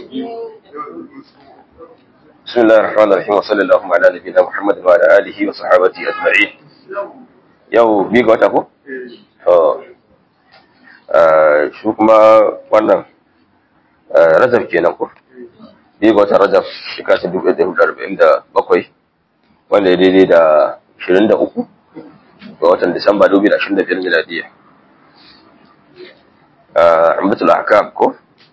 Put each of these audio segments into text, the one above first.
بسم الله الرحمن الرحيم وصلى الله على نبينا محمد وعلى اله وصحبه اجمعين yau bi ga wata ko to shi kuma wannan rajab kenan ko bi ga wata rajab shekara ta dubu ɗaya da arba'in da bakwai wanda ya daidai da ashirin da uku ga watan disamba dubu da ashirin da biyar miladiya ambatul ahkam ko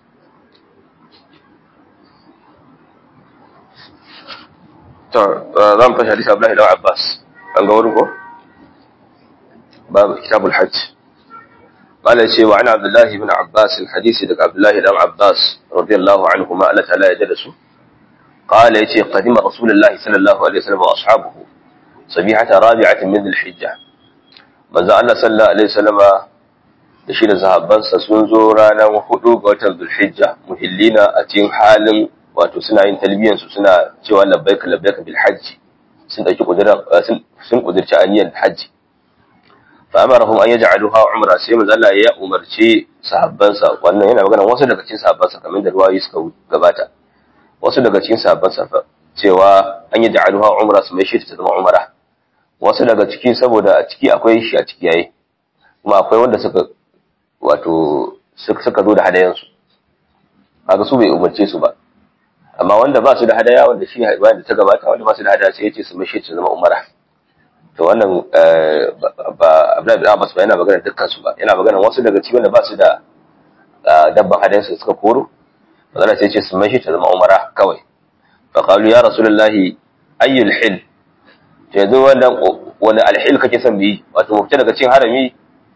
to za mu tashi hadisi Abdullahi da Abbas an ga wurin ko babu kitabul hajj قال شيء وعن عبد الله بن عباس الحديث دك عبد الله بن عباس رضي الله عنهما الله تعالى يجلسوا قال يتي قدم رسول الله صلى الله عليه وسلم واصحابه صبيحة رابعة من الحجة manzo Allah sallallahu alaihi wasallama da shi da sahabbansa sun zo ranar hudu ga watan Zulhijja muhillina a cikin halin wato suna yin talbiyan su suna cewa labbaika labbaika bil hajji sun dauki kudiran sun kudirci aniyan hajji fa amarahum an yaj'aluha umra sai manzo Allah ya umarci sahabbansa wannan yana magana wasu daga cikin sahabbansa kamar da ruwayi suka gabata wasu daga cikin sahabbansa fa cewa an yaj'aluha umra su mai shi ta zama umra wasu daga ciki saboda a ciki akwai shi a ciki yayi kuma akwai wanda suka wato suka zo da hadayansu kaga su bai umarce su ba amma wanda ba su da hadaya wanda shi bayan da ta gabata wanda ba su da hadaya sai yace su mashi su zama umara to wannan ba Abdullahi bin Abbas ba yana magana dukkan su ba yana magana wasu daga ciki wanda ba su da dabban hadayansu suka koro magana sai yace su mashi ta zama umara kawai fa qalu ya rasulullahi ayyul hil yanzu wannan wani alhil kake son bi wato mu fita daga cikin harami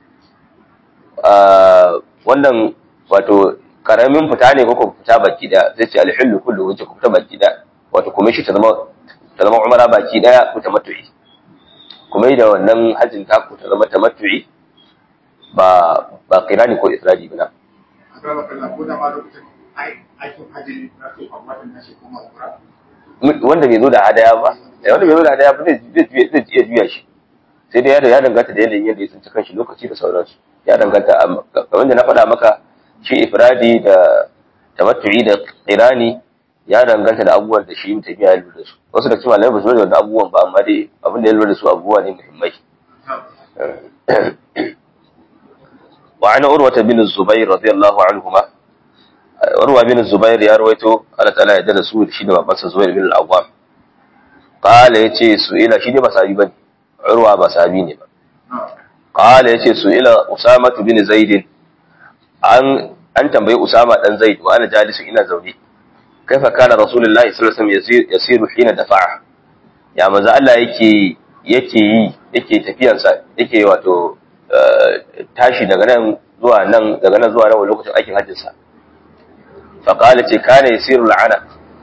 wannan wato karamin fita ne ko fita baki da zai ce alhillu kullu wace ku fita baki da wato kuma shi ta zama ta zama umara baki daya ku ta matu'i kuma da wannan hajjin ta ku ta zama ta matu'i ba ba kirani ko ifradi ba wanda bai zo da hadaya ba wanda bai zo da hadaya ba zai iya juya shi sai dai ya danganta da yanayin yadda ya tsinci kanshi lokaci da sauransu ya danganta kamar da na faɗa maka shi ifradi da tamattu'i da qirani ya danganta da abubuwan da shi mutum ya lura da su wasu da cikin malamai ba su lura da abubuwan ba amma dai abin da ya lura da su abubuwa ne muhimmai wa ana urwata bin zubair radiyallahu anhuma urwa bin zubair ya rawaito Allah ta'ala ya da su shi da babansa zubair bin al-awwam qala yace su ila shi ne ba sabi bane urwa ba sabi ne ba qala yace su ila usama bin zaid an an tambayi usama dan zaid wa ana jalisu ina zaune kaifa kana rasulullahi sallallahu alaihi wasallam yasiru hina dafa'a ya manzo Allah yake yake yi yake tafiyansa yake wato tashi daga nan zuwa nan daga nan zuwa nan lokacin aikin hajjin sa fa qala ce kana yasiru al'ana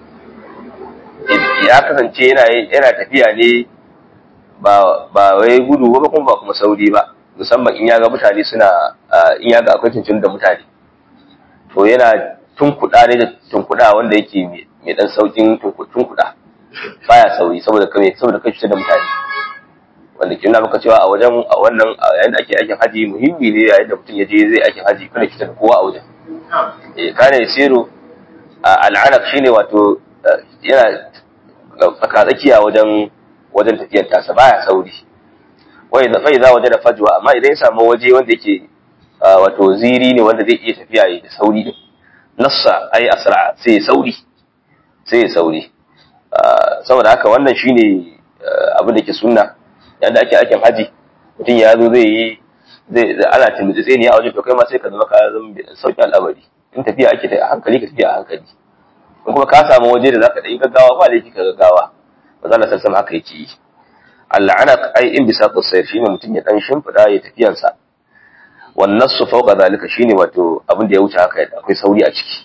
ya kasance yana yana tafiya ne ba ba wai gudu ba kuma ba kuma sauri ba musamman in ya ga mutane suna in ya ga akwai tuntun da mutane to yana tunkuɗa ne da tunkuɗa wanda yake mai ɗan saukin tunkuɗa baya sauri saboda kame saboda kai cutar da mutane wanda ke nuna maka cewa a wajen a wannan yayin da ake aikin haji muhimmi ne yayin da mutum ya je zai aikin haji kada cutar da kowa a wajen eh kana yasiru al'anaq shine wato yana tsaka tsakiya wajen wajen tafiyar tasa baya sauri wai da fai za waje da fajwa amma idan ya samu waje wanda yake wato ziri ne wanda zai iya tafiya da sauri din nassa ai asra sai sauri sai sauri saboda haka wannan shine abin da ke sunna yanda ake aikin haji mutum ya zo zai yi zai ana timbi tsaye ne a wajen to kai ma sai ka zama ka zama sauki al'amari in tafiya ake ta a hankali ka tafiya a hankali in kuma ka samu waje da zaka da yi gaggawa ba laifi ka gaggawa ba za na san sama haka yake yi al'anaq ai in bisa qasayr shine mutum ya dan shimfida ya tafiyansa wan nasu fawqa zalika shine wato abin da ya wuce haka akwai sauri a ciki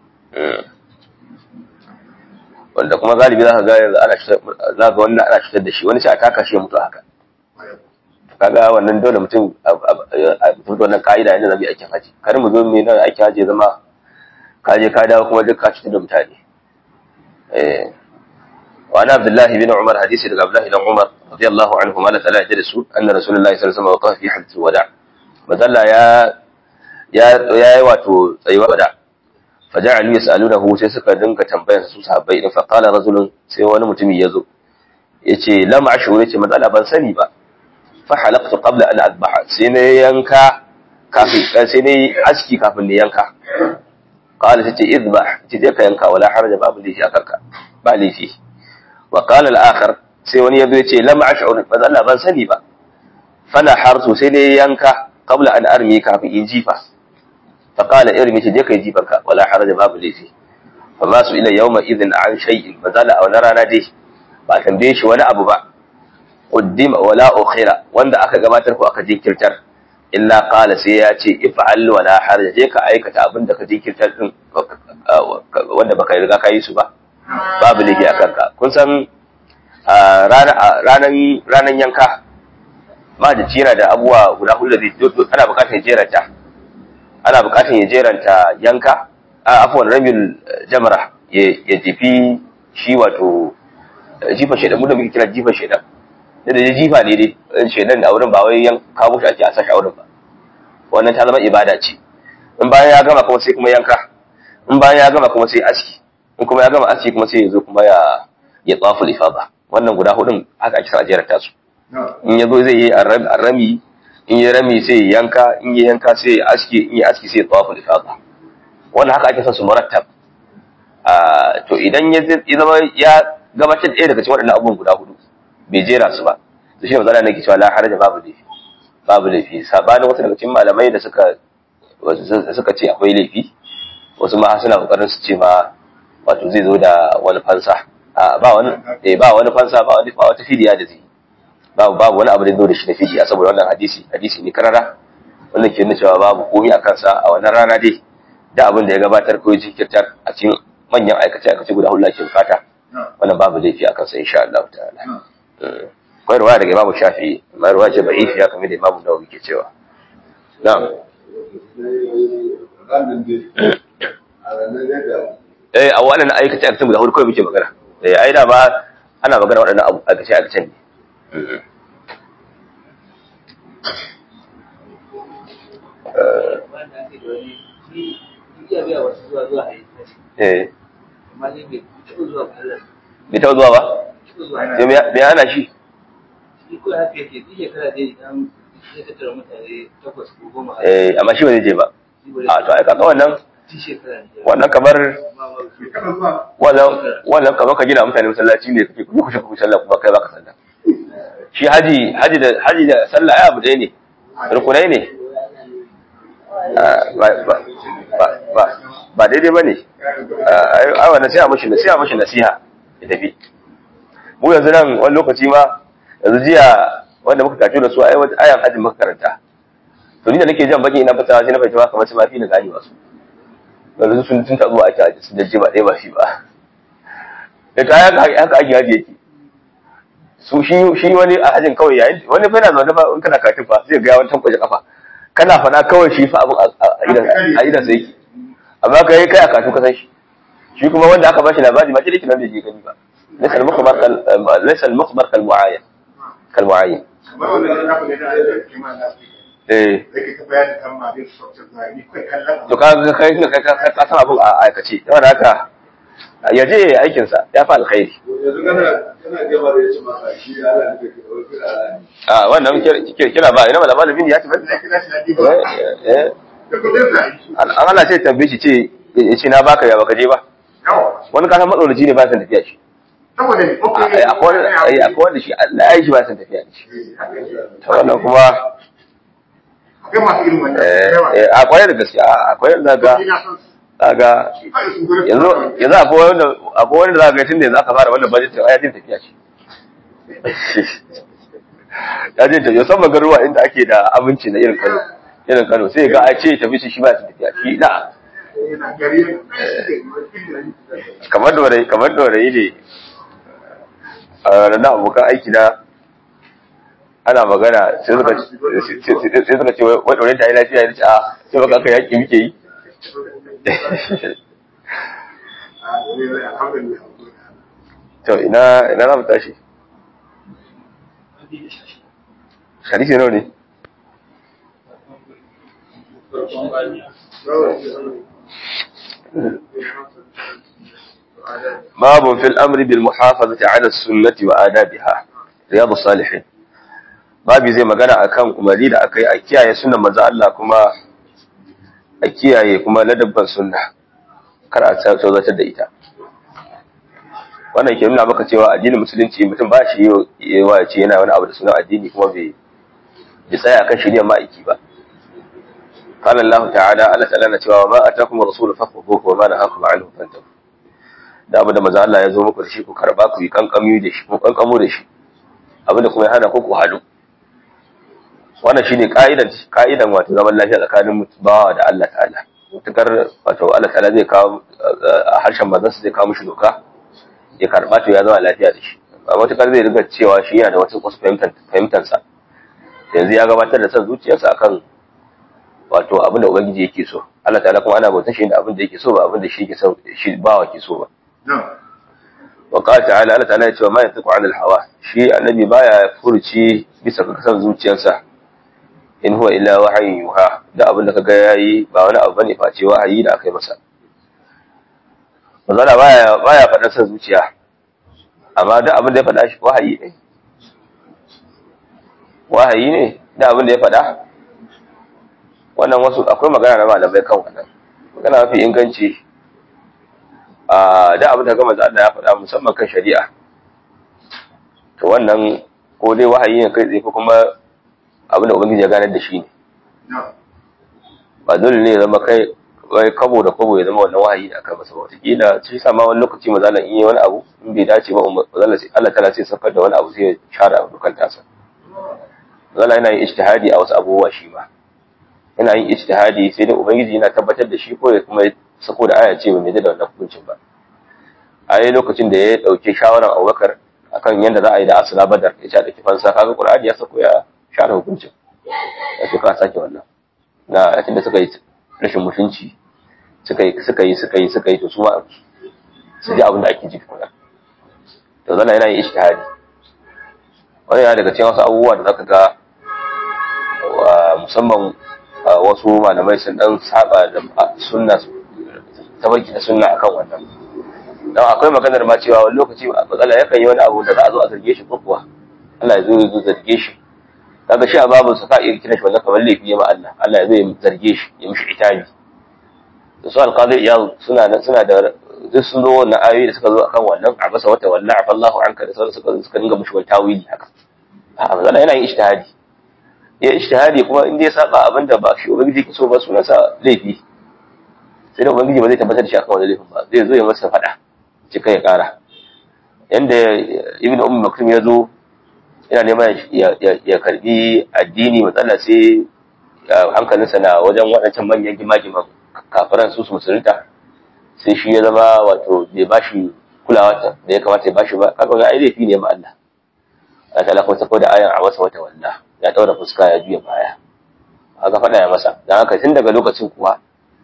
wanda kuma galibi zaka ga yanzu ana za ga wannan ana shitar da shi wani sai a taka shi ya mutu haka kaga wannan dole mutum a mutum wannan ka'ida yadda zamu yi aikin haji kar mu zo mu nan aikin haji zama ka je ka dawo kuma duk ka cutar da mutane eh وعن عبد الله بن عمر حديث عبد الله بن عمر رضي الله عنهما لا تلا جلسوا أن رسول الله صلى الله عليه وسلم وقف في حدث الوداع مدلا يا يا يا واتو تسيوا وداع faja'alu yas'alunahu sai suka dinga tambayar su sahabbai din fa qala rajulun sai wani mutumi yazo yace lam ashuru yace matsala ban sani ba fa halaqtu qabla an adbaha sai na yanka kafin sai na aski kafin ne yanka qala tace idbah tace je ka yanka wala haraja babu laifi akanka ba laifi wa qala al-akhar sai wani yazo yace lam ashuru matsala ban sani ba fana harsu sai ne yanka qabla an armi kafin in jifa fa qala irmi tace je ka jifanka wala haraja babu laifi fa ma su ila yawma idhin an shay'in matsala a wani rana dai ba tambaye shi wani abu ba qaddima wala ukhira wanda aka gabatar ko aka jinkirtar illa qala sai ya ce if'al wala haraj je ka aikata abin da ka jinkirtar din wanda baka riga ka yi su ba babu laifi akan ka kun san ranan ranan yanka ma da jira da abuwa guda hudu da ana bukatar jeranta ana bukatar ya jeranta yanka afwan rabil jamra ya jifi shi wato jifa shaidan mu da muke kira jifa shaidan da da jifa ne dai shaidan a wurin ba wai yan kawo shi ake a sashi a wurin ba wannan ta zama ibada ce in bayan ya gama kuma sai kuma yanka in bayan ya gama kuma sai aski in kuma ya gama aski kuma sai ya zo kuma ya ya tsafu ifada wannan guda hudun haka ake sa jerar tasu in ya zo zai yi arami in ya rami sai ya yanka in ya yanka sai ya aski in ya aski sai ya tsafu ifada wannan haka ake son su murattab to idan ya zama ya gabatar ɗaya daga cikin waɗannan abubuwan guda hudu bai jera su ba to shi mazala nake cewa la haraja babu laifi babu laifi sabanin wasu daga cikin malamai da suka suka ce akwai laifi wasu ma suna kokarin su ce ma wato zai zo da wani fansa ba wani eh ba wani fansa ba wani ba wata fidiya da zai babu babu wani abu da zo da shi da fidiya saboda wannan hadisi hadisi ne karara wannan ke nuna cewa babu komai a kansa a wannan rana dai da abin da ya gabatar ko ya jinkirtar a cikin manyan aikace-aikace guda hudu ake bukata wannan babu laifi a kansa insha Allah ta'ala akwai ruwaya daga Imam Shafi'i amma ruwaya ce da'ifi ya kamar da Imam Nawawi ke cewa na'am eh a wannan aikace aikace guda hudu kawai muke magana eh ai da ba ana magana waɗannan aikace aikace ne eh bai taɓa zuwa ba? sai me hana shi? eh amma shi ba zai je ba a to ai kaga wannan wannan kamar wannan wannan kamar ka gina mutane masallaci ne kake kuma kushe ku sallah kuma kai baka sallah shi haji haji da haji da sallah ai abu ɗaya ne rukunai ne ba ba ba ba daidai ba ne ai wannan sai a mashi sai a mashi nasiha ya tafi mu yanzu nan wani lokaci ma yanzu jiya wanda muka kace da su ai wata ayan hajji muka karanta to ni da nake jan baki ina fitawa sai na fahimci ba kamar su ma fi na gani wasu yanzu sun tun taɓa ake haji sun jajje ba ɗaya ba shi ba da kaya haka ake haji yake su shi shi wani a hajin kawai yayin wani fa yana zaune fa in kana katin fa zai ga wani tankwaje kafa kana fana kawai shi fa abin a idan a idan sai yake amma kai kai a katu ka san shi shi kuma wanda aka bashi labari ma ce dake nan bai je gani ba laysa al-mukhbar kal laysa al-mukhbar kal muayyan kal muayyan eh to ka ga kai kai ka ka san abin a aikace don haka ya je aikin sa ya fa alkhairi yanzu kana kana gaba da yace maka shi Allah ne ke dauki a wannan kira ba ina malama da bin ya tafi eh an Allah sai tambaye shi ce ya ce na baka ya baka je ba wani kasan matsalaci ne ba san tafiya shi akwai wanda shi Allah ya yi shi ba san tafiya shi ta wannan kuma akwai da gaske akwai da ga ga yanzu yanzu akwai wanda akwai wanda za ga tunda yanzu aka fara wannan budget ya jin tafiya shi ya jin tafiya musamman garuwa inda ake da abinci na irin Kano irin Kano sai ga a ce tafi shi ba su tafiya shi na kamar dorayi kamar dorayi ne a ranar abokan aiki na ana magana sai suka sai suka ce wai dorayi ta yi lafiya ne a sai baka aka yaki muke yi to ina ina za mu tashi hadisi nawa ne babu fil amri bil muhafazati ala sunnati wa adabiha riyadus salihin babi zai magana akan umarni da aka yi a kiyaye sunan manzo Allah kuma a kiyaye kuma ladabban sunna kar a tsawatar da ita wannan ke nuna maka cewa addinin musulunci mutum ba shi yi wa ce yana wani abu da sunan addini kuma bai bai tsaya akan shirya ma'aiki ba قال الله تعالى Allah ta'ala na cewa ma atakum rasul fakhuhu wa ma nahakum anhu fantahu da abu da manzo Allah ya zo muku da shi ku karba ku yi kankami da shi ku kankamo da shi abinda kuma ya hana ku ku halu wannan shine ka'idan ka'idan wato zaman lafiya tsakanin bawa da Allah ta'ala mutukar wato Allah ta'ala zai kawo a harshen manzansa zai kawo mishi doka ya karba to ya zama lafiya da shi ba mutukar zai riga cewa shi yana da wata wasu fahimtar sa yanzu ya gabatar da son zuciyarsa akan wato abin da ubangiji yake so Allah ta'ala kuma ana bautar shi da abin da yake so ba abin da shi ke so shi bawa ke so ba wa qala ta'ala Allah ta'ala ya ce ma yantiqu 'anil hawa shi annabi baya furuci bisa ga kasan zuciyarsa in huwa illa wahayin yuha da abin da kaga yayi ba wani abu bane face wahayi da aka yi masa manzala baya baya faɗa san zuciya amma da abin da ya faɗa shi wahayi ne wahayi ne da abin da ya faɗa wannan wasu akwai magana na malamai kan wannan magana mafi inganci a da abin da gama Allah ya faɗa musamman kan shari'a to wannan ko dai wahayi ne kai tsaye ko kuma abin da ubangiji ya ganar da shi ne ba dole ne ya zama kai wai kabo da kabo ya zama wannan wahayi da aka masa wataƙila shi sa ma wani lokaci mazalan in yi wani abu in bai dace ba mazalan sai Allah tana sai sakar da wani abu sai ya share abu dukan tasa mazalan yana yin ijtihadi a wasu abubuwa shi ma yana yin ijtihadi sai dai ubangiji yana tabbatar da shi ko ya kuma sako da aya ce bai da wannan hukuncin ba a yi lokacin da ya dauke shawaran Abubakar akan yadda za a yi da asala badar ya ce da kifansa kaga Qur'ani ya sako ya share hukuncin ya ce ka sake wannan na yakin da suka yi rashin mutunci suka yi suka yi suka yi suka yi to su ma su ji abin da ake ji kuma to zalla yana yin ijtihadi wani yana daga cikin wasu abubuwa da zaka ga musamman wasu malamai sun dan saba da sunna tabarki da sunna akan wannan dan akwai maganar ma cewa wani lokaci matsala yakan yi wani abu da za a zo a zarge shi ko kuwa Allah ya zo ya zo zarge shi kaga shi a babu sa ka iya kira shi wannan kamar laifi ya ma Allah Allah ya zo ya zarge shi ya mishi itabi da su alqadir ya suna suna da duk sun zo wannan ayoyi da suka zo akan wannan a basa wata wallahi Allahu anka da sauransu suka suka dinga mishi wani tawili haka a manzo yana yin ijtihadi ya ijtihadi kuma in dai saba abin da ba shi ubangiji ke so ba sunansa laifi sai da ubangiji ba zai tabbatar da shi akan wani laifin ba zai zo ya masa fada cika ya kara yanda ibn umm maktum ya zo yana neman ya karbi addini matsala sai hankalinsa na wajen waɗancan manyan gima-giman kafiran su su musulunta sai shi ya zama wato bai bashi kulawa da ya kamata ya bashi ba kaga ga ai laifi ne ma Allah Allah ta lafa sako da ayan a wasa wata walla ya daura fuska ya juya baya aka faɗa ya masa dan haka tun daga lokacin kuwa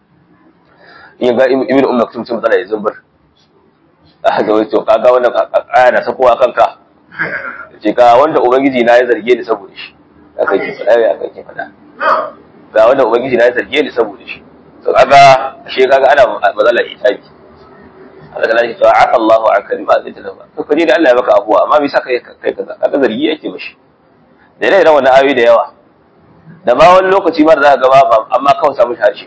in ga ibn umma kutum sun matsala ya zumbur aka ga wato kaga wannan aya na sakowa kanka ce ga wanda ubangiji na ya zarge ni saboda shi aka yi faɗa ya aka yi faɗa ga wanda ubangiji na ya zarge ni saboda shi to kaga shi kaga ana matsala itabi Allah ta lafi cewa aka Allahu aka ba zai ta ba to kaje da Allah ya baka abuwa amma me saka kai kaza kaga zargi yake mishi da yana irin wannan ayoyi da yawa da ma wani lokaci ma da za ka ga ba amma kawai samu harshe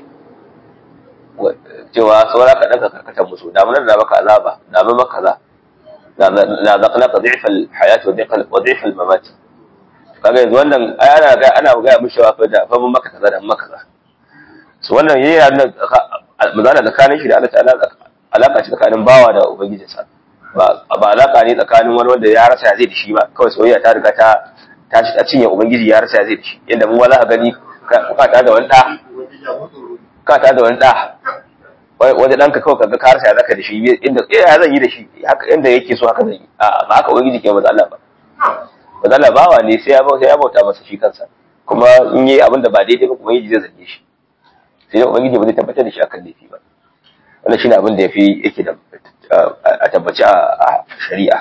cewa saura ka ɗanka karkatar musu da mun da maka azaba da mun maka kaza la zaqnaka dhi'fa al-hayat wa dhi'fa al-mamat kaga yanzu wannan ana ga ana ga mishi wa fa da fa mun maka kaza da mun maka kaza so wannan yayi nan mazana tsakanin shi da Allah ta'ala alaka ce tsakanin bawa da ubangijinsa ba ba alaka ne tsakanin wani wanda ya rasa ya zai da shi ba kawai soyayya ta riga ta ta ci ta cinye ubangiji ya rasa ya zai da shi yanda mu wala gani ka ta da wani da ka ta da wani da wani ɗanka kawai kaga ka rasa ya zaka da shi inda ya zan yi da shi haka inda yake so haka zan yi a ba haka ubangiji ke maza Allah ba maza Allah bawa ne sai ya bauta ya bauta masa shi kansa kuma in yi abin da ba daidai ba ubangiji zai zarge shi sai dai ubangiji ba zai tabbatar da shi akan laifi ba wannan shine abin da yafi yake da a tabbaci a shari'a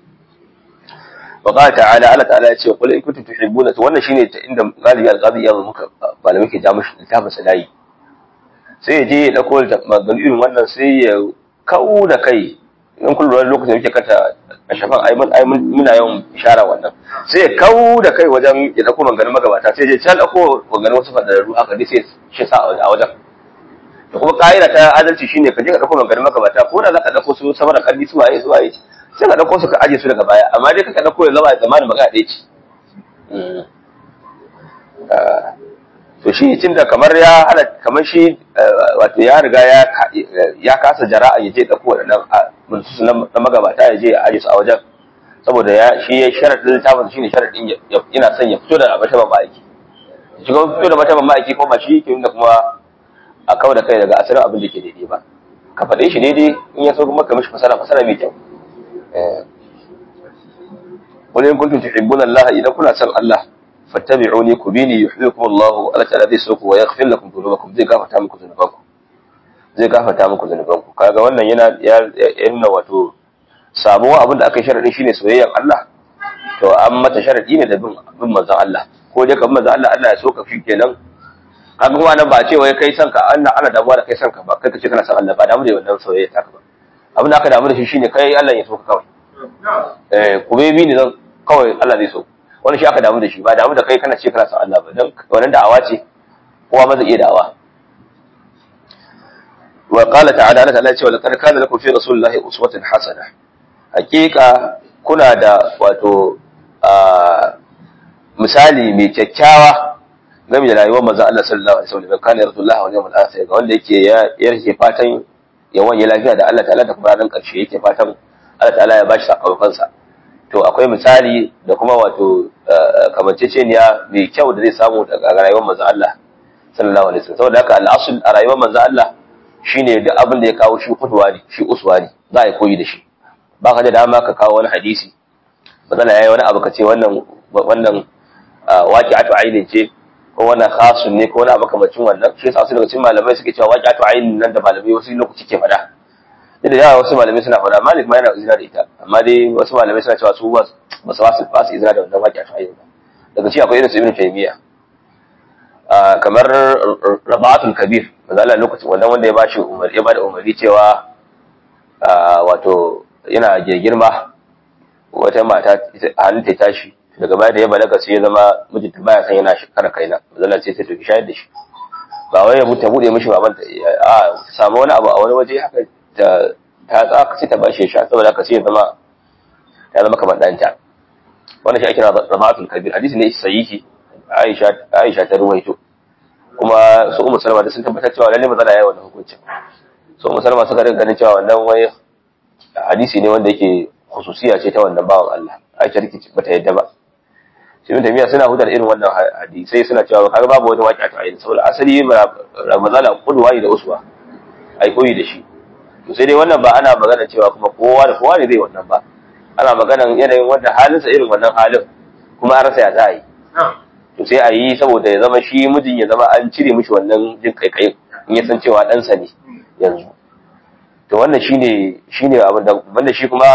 wa qala ta'ala Allah ta'ala ya ce qul in kuntum tuhibbuna to wannan shine inda galibi al-qadi ya muka malamai ke ja mushi littafin sanayi sai ya je ya dauko maganganu irin wannan sai ya kau da kai in kun lura lokacin da muke kanta a shafan ai mun ai muna yawan ishara wannan sai ya kau da kai wajen ya dauko maganganun magabata sai ya je can dauko maganganun wasu fadararru haka dai sai shi sa a wajen da kuma ka'ida ta adalci shine ka je ka dauko maganganun magabata ko da zaka dauko su sama da kalli su waye su waye sai ka dauko su ka aje su daga baya amma dai ka dauko ya zama zamanin magana ɗaya ce to shi tun da kamar ya hana kamar shi wato ya riga ya ya kasa jara'a ya je dauko wadannan munsu na magabata ya je a aje su a wajen saboda ya shi ya sharadin littafin shine sharadin yana son ya fito da mata ma'aiki shi kuma fito da mata ma'aiki ko ba shi yake da kuma a kawo da kai daga asalin abin da ke daidai ba ka faɗe shi daidai in ya so kuma ka mishi fasara fasara mai kyau wani in kuntum tuhibbuna Allah idan kuna son Allah fattabi'uni ku bini yuhibbukum Allah Allah ta'ala zai so ku wa yaghfir lakum dhunubakum zai gafarta muku dhunubanku zai gafarta muku dhunubanku kaga wannan yana yana wato samuwa abin da aka yi sharadin shine soyayyar Allah to an mata sharadi ne da bin bin manzon Allah ko dai kan manzon Allah Allah ya so ka fi kenan kaga kuma nan ba ce wai kai san ka Allah ana damuwa da kai san ka ba kai kace kana san Allah ba damu da wannan soyayya ta ka ba abin da aka damu da shi shine kai Allah ya so ka kawai eh ku bi ni zan kawai Allah zai so wani shi aka damu da shi ba damu da kai kana ce kana san Allah ba dan wannan da'awa ce kowa ma zai iya da'awa wa qala ta'ala Allah ta'ala ce wa laqad kana lakum fi rasulillahi uswatun hasana hakika kuna da wato misali mai kyakkyawa game da rayuwar manzon Allah sallallahu alaihi wasallam kana rasulullahi wa yawmul akhir ga wanda yake ya yake fatan ya wanye lafiya da Allah ta'ala da kuma ranar karshe yake fatan Allah ta'ala ya bashi sakamakon sa to akwai misali da kuma wato kamanceceniya mai kyau da zai samu daga rayuwar manzon Allah sallallahu alaihi wasallam saboda haka al'asul a rayuwar manzon Allah shine duk abin da ya kawo shi kudwa ne shi uswa ne za a yi koyi da shi ba ka da dama ka kawo wani hadisi bazala yayi wani abu ka ce wannan wannan waqi'atu ainin ce ko wannan khasun ne ko wani abu kamacin wannan shi yasa wasu daga cikin malamai suke cewa waqi'atu ainin nan da malamai wasu lokaci ke fada da yawa wasu malamai suna fada malik ma yana izina da ita amma dai wasu malamai suna cewa su ba ba su wasu ba su izina da wannan waqi'atu ainin ba daga ci akwai irin su ibnu taymiya kamar rabaatul kabir manzo Allah lokacin wannan wanda ya bashi umar ya bada umarni cewa wato yana girma wata mata halin ta tashi daga baya da ya balaga sai ya zama mijinta baya san yana shekara kaina mazalla sai ta tafi shayar da shi ba wai ya ta bude mishi baban ta a ta samu wani abu a wani waje haka ta ta tsaka sai ta bashi ya sha saboda haka sai ya zama ya zama kamar danta wannan shi ake kira zamatul kabir hadisi ne sahihi Aisha Aisha ta ruwaito kuma su Ummu Salama da sun tabbatar cewa lalle mazala yayi wannan hukuncin su Ummu Salama suka rinka ganin cewa wannan wai hadisi ne wanda yake khususiya ce ta wannan bawan Allah Aisha take bata yadda ba Ibn Taymiyyah suna hudar irin wannan hadisai suna cewa kaga babu wani waƙi ta ayin saboda asali Ramazana qudwa da uswa ai koyi da shi to sai dai wannan ba ana magana cewa kuma kowa da kowa ne zai wannan ba ana magana yanayin wanda halinsa irin wannan halin kuma an rasa ya za a yi to sai a yi saboda ya zama shi mijin ya zama an cire mishi wannan jin kaikayin in ya san cewa ɗansa ne yanzu to wannan shine shine abin da wanda shi kuma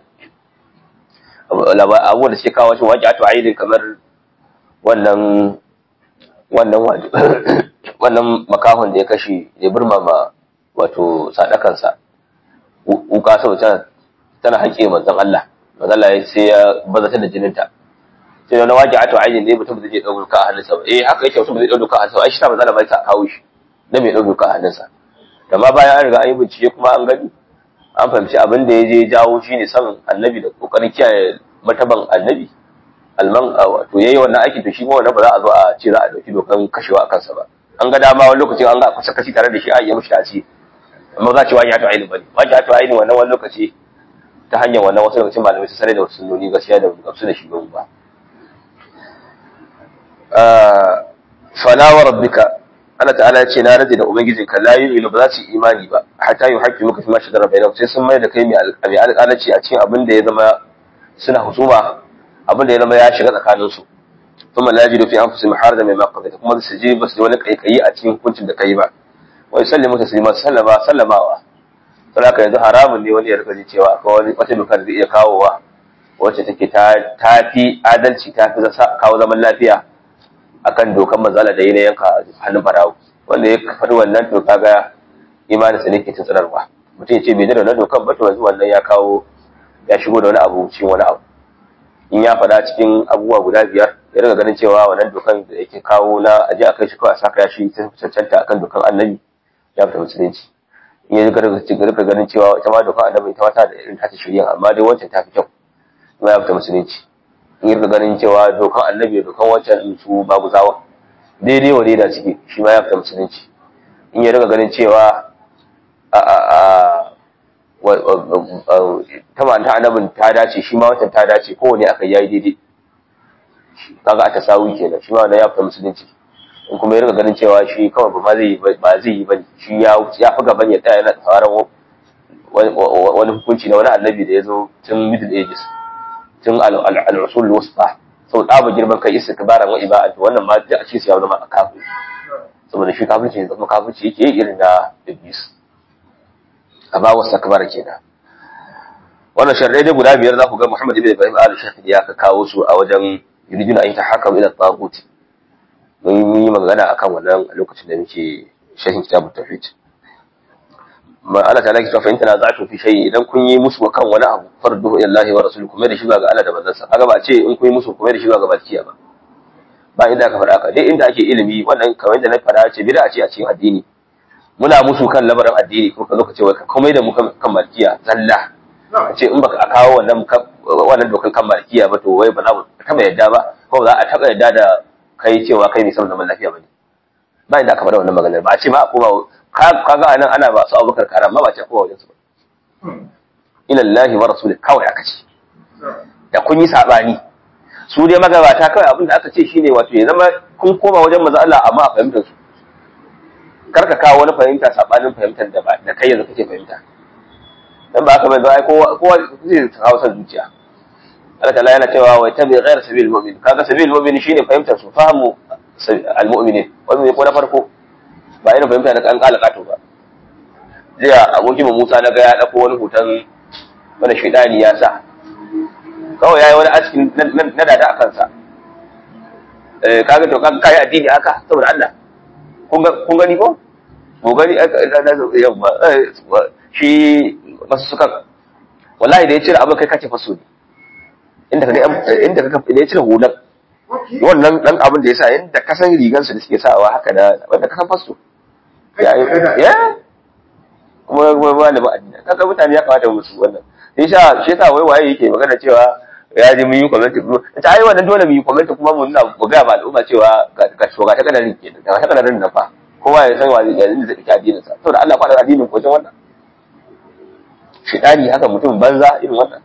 abubuwan da suke kawo shi wajen ato aidin kamar wannan wannan wannan makahon da ya kashe ya burmama wato sadakansa wuka saboda tana haƙe manzon Allah manzon Allah sai ya bazata da jininta sai wani waje ato aidin ne mutum zai ɗau duka a hannunsa ba eh haka yake mutum zai ɗau duka a hannunsa ai shi ta manzon Allah bai sa kawo shi dan mai ɗau duka a hannunsa amma bayan an riga an yi bincike kuma an gani an fahimci abin da ya je jawo shi ne son annabi da kokarin kiyaye mataban annabi alman wato yayi wannan aiki to shi ma wannan ba za a zo a ce za a dauki dokan kashewa a kansa ba an ga dama wani lokacin an ga kusa kashi tare da shi a yi mishi taci amma za a ce wajen hatu aini bane wajen hatu aini wannan wani lokaci ta hanyar wannan wasu lokacin malamai su sare da wasu sunnoni gaskiya da gamsu da shi ba ba fala wa rabbika Allah ta'ala ya ce na rage da ubangijinka la yu'minu ba za su yi imani ba hatta yuhaqqimu muka fi ma shajara bainahum sai sun mai da kai mai alƙalaci a cikin abin da ya zama suna husuma abin da ya zama ya shiga tsakanin su kuma la yajidu fi anfusihim harajan mimma qadaita kuma su ji ba su wani kaikayi a cikin hukuncin da kai ba wa yusallimu taslima sallama sallamawa sai haka yanzu haramun ne wani ya rika ji cewa akwai wani wata doka da zai iya kawowa wacce take ta tafi adalci ta fi kawo zaman lafiya akan dokan manzala da yana yanka hannun barawo wanda ya faɗi wannan to kaga imanin sa ne ke tsanarwa mutum ya ce bai da wannan dokan ba to yanzu wannan ya kawo ya shigo da wani abu cikin wani abu in ya faɗa cikin abubuwa guda biyar ya riga ganin cewa wannan dokan da yake kawo na aje a kai shi kawai a saka ya shi cancanta akan dokan annabi ya fita musulunci in ya riga ganin cewa ita ma dokan annabi ita ma ta da irin ta shirya amma dai wancan ta fi kyau kuma ya fita musulunci in ya riga ganin cewa dokan annabi dokan wancan su babu zawa daidai wa daida ciki shi ma ya fita musulunci in ya riga ganin cewa ta manta annabin ta dace shi ma watan ta dace kowane aka yayi daidai kaga aka sawu kenan shi ma wannan ya fita musulunci in kuma ya riga ganin cewa shi kawai ba zai yi ba zai yi bane shi ya ya fi gaban ya tsaya yana tsaron wani hukunci na wani annabi da ya zo tun middle ages tun al-usul wusta sau ɗaba girman kai istikbaran wa iba'atu wannan ma a ce su ya zama kafin saboda shi kafirci ne zama kafirci yake irin na iblis amma wasu akbar kenan wannan sharrai dai guda biyar za ku ga Muhammad ibn Ibrahim al-Shafi'i ya ka kawo su a wajen yuriduna an tahakkamu ila tagut mun yi magana akan wannan a lokacin da muke shahin kitabut tauhid ma Allah ta'ala ki tafa in tanaza'tu fi shay'in idan kun yi musu kan wani abu farduhu ila Allah wa rasuluhu kuma da shi ba ga Allah da manzansa kaga ba ce in kun yi musu kuma da shi ba ga balkiya ba ba inda aka faɗa ka dai inda ake ilimi wannan kamar da na faɗa ce bid'a ce a cikin addini muna musu kan lamarin addini ko ka zo ka ce wai ka komai da mu kan malkiya zalla ka ce in baka a kawo wannan wannan dokan kan malkiya ba to wai ba za mu taba yadda ba ko ba za a taba yadda da kai cewa kai mai son zaman lafiya bane ba inda aka faɗa wannan maganar ba a ce ma a koma kaga anan ana ba su abubakar karam ma ba ce kowa wajen su ba ila Allah wa rasulih kawai aka ce da kun yi sabani su dai magabata kawai abin da aka ce shine wato ya zama kun koma wajen manzo Allah amma a fahimtar su kar ka kawo wani fahimta sabanin fahimtar da ba da kai yanzu kake fahimta dan ba haka bai zai kowa kowa zai kawo san zuciya Allah ta'ala yana cewa wa tabi ghayra sabil mu'min kaga sabil mu'min shine fahimtar su fahimu al mu'minin wannan ko na farko ba irin fahimta na kan kala kato ba jiya abokin Musa na ga ya dauko wani hoton wani shaidani ya sa kawai yayi wani aski na dada a kansa eh kaga to kaga kai addini aka saboda Allah kun gani ko ko gani yamma shi masu suka wallahi da ya cire abin kai kace faso ne inda kaga inda kaga da ya cire hulan wannan dan abin da ya sa yanda kasan rigan su da suke sawa haka da wanda kasan faso ya ya kuma kuma malama addini kaga mutane ya kamata musu wannan sai sha shi yasa wai waye yake magana cewa ya ji mun yi comment ta ai wannan dole mu yi comment kuma mu nuna mu ga ba al'umma cewa ga shoga ta kadarin ke da ta kadarin nan fa kowa ya san wani da zai tsaki addinin sa saboda Allah kwana addinin ko wannan shidani haka mutum banza irin wannan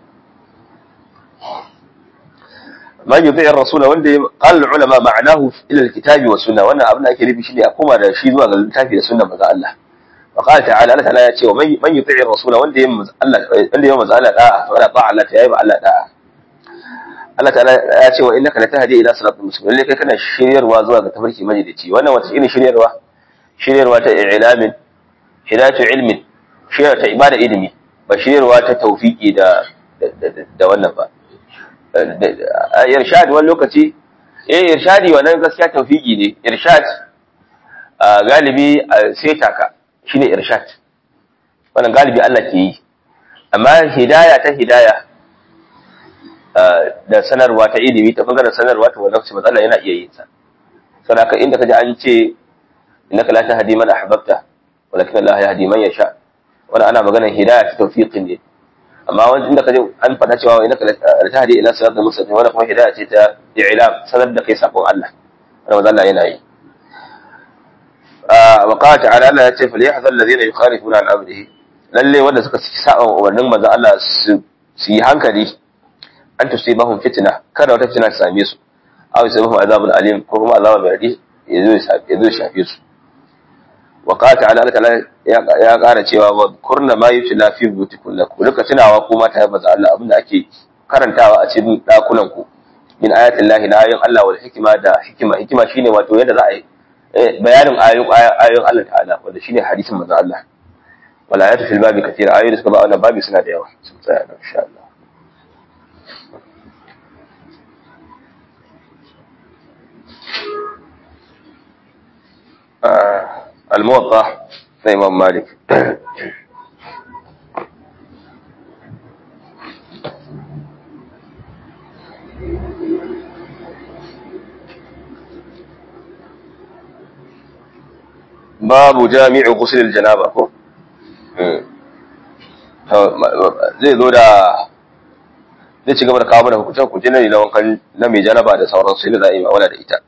man yuti ar-rasula wanda qala ulama ma'anahu ila al-kitabi wa sunna wannan abin da ake nufi shine a koma da shi zuwa ga littafi da sunna maza Allah wa qala ta'ala Allah ta'ala ya ce wa man yuti ar-rasula wanda yayin Allah wanda yayin maza Allah da'a wala ta'a Allah ta yayi Allah da'a Allah ta'ala ya ce wa innaka latahdi ila siratal mustaqim lalle kai kana shiryarwa zuwa ga tafarki majalici wannan wata irin shiryarwa shiryarwa ta ilamin hidayatu ilmin shiryarwa ta ibada ilimi ba shiryarwa ta tawfiki da da wannan ba irshad wani lokaci eh irshadi wannan gaskiya tawfiki ne irshad galibi sai taka shine irshad wannan galibi Allah ke yi amma hidaya ta hidaya da sanarwa ta ilimi ta bangaren sanarwa ta wannan matsala yana iya yin sa saboda inda kaji an ce innaka la tahdi man ahbabta walakin Allah yahdi man yasha wannan ana maganar hidayah ta tawfiqin ne amma wanda inda kaji an fada cewa innaka la tahdi ila siratal mustaqim wannan kuma hidayah ce ta i'lam sanar da kai sakon Allah wannan Allah yana yi wa qala ta'ala Allah ya ce falyahdhar alladhina yukhalifuna an amrihi lalle wanda suka saba umarnin manzo Allah su yi hankali an tusibahum fitna kada wata fitina ta same su aw yusibahum azabun alim ko kuma azaba mai radi yazo ya shafe su wa qala ta'ala Allah ya ƙara cewa wa kurna ma yutla fi butikunna ku duka tunawa ko mata ya baza Allah abinda ake karantawa a cikin dakunan ku min ayatin lahi na ayoyin Allah wal hikima da hikima hikima shine wato yadda za a yi bayanin ayoyin ayoyin Allah ta'ala wanda shine hadisin manzo Allah wal ayatu fil babi kathira ayoyin da suka ba wannan babi suna da yawa sun tsaya insha Allah Uh, al-muwatta na imam malik babu jami'u ghusl al-janaba ko zai zo da zai ci gaba da kawo mana hukuncin hukuncin na na wankan na mai janaba da sauran su ne za a yi ma'amala da ita